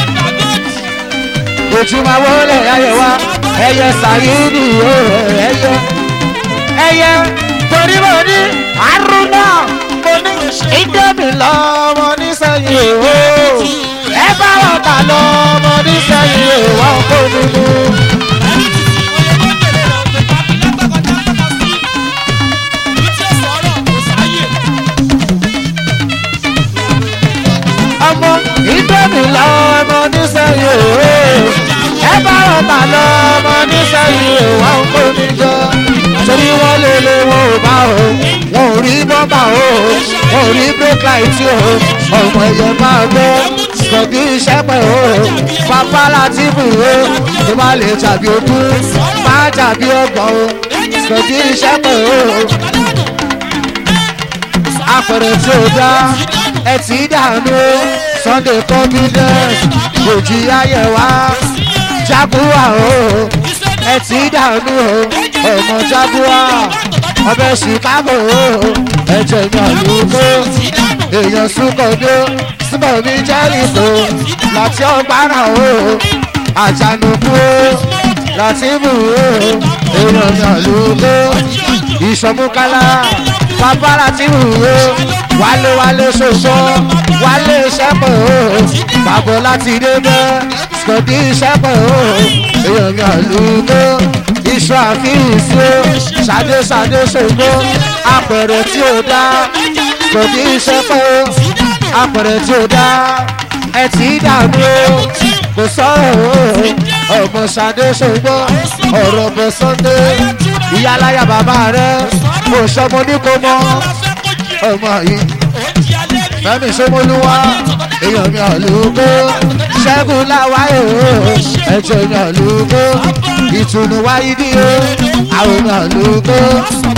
ojúmọ wọlé ayẹ wa ẹyẹ sàyídì ooo ẹyẹ ẹyẹ torí mo ní àrùnà mo ní ìdẹ́mi lọ́mọ nísẹ̀yìn ooo ẹ bá wọn ta lọ́mọ nísẹ̀yìn ooo wọn kò nínú. ọmọ ìdẹ́mi lọ́mọ nísẹ̀yìn ooo ẹ bá wọn ta lọ́mọ nísẹ̀yìn ooo wọn kò ní jọ torí wọn lè lè wọn ò bá o wọn ò rí bọ́mbà o wọn ò rí brake light o ọmọ ẹ̀yẹ máa gbọ́ kọ̀bí iṣẹ́ pẹ̀ o pápá láti bù o tó bá lè tàbí ogún má tàbí ọgbọ̀n o kọ̀bí iṣẹ́ pẹ̀ o apẹ̀rẹ̀ tí ó dá ẹ ti dànù o sunday confidence òjì ayẹ̀wá jaguar o ẹ ti dànù o ọmọ jaguar ọbẹ̀ chicago o ẹ̀jẹ̀ ní àlùkò èèyàn súnkọ̀dé pásítọ̀ mi jẹ́rìkó láti ọgbàrà o àjànùkú o láti mú o èèyàn mi àlùkò ìṣọ̀mùkálá bàbá láti mú o wálé wálé ṣoṣo wálé ṣẹ́pọ̀ o bàbá láti débẹ̀ sọ̀dí ṣẹ́pọ̀ o èèyàn mi àlùkò iṣu àfihàn o ṣàdé ṣàdé ṣògbó apẹ̀rẹ̀ tí ó dá sọ̀dí ṣẹ́pọ̀ o apẹ̀rẹ̀ tí ó dá ẹ ti dààmú o kò sọ̀rọ̀ o ọmọ ṣàdé ṣògbó ọ̀rọ̀ bọ̀ sunday ìyáláyà bàbá rẹ kò sọmọ ní kò mọ ọmọ yìí fẹmi sọmọlúwa èèyàn mi àlùkò ṣẹ́gun láwáyé o ẹ̀jẹ̀ mi àlùkò ìtùnú wáyé bí o àwọn mi àlùkò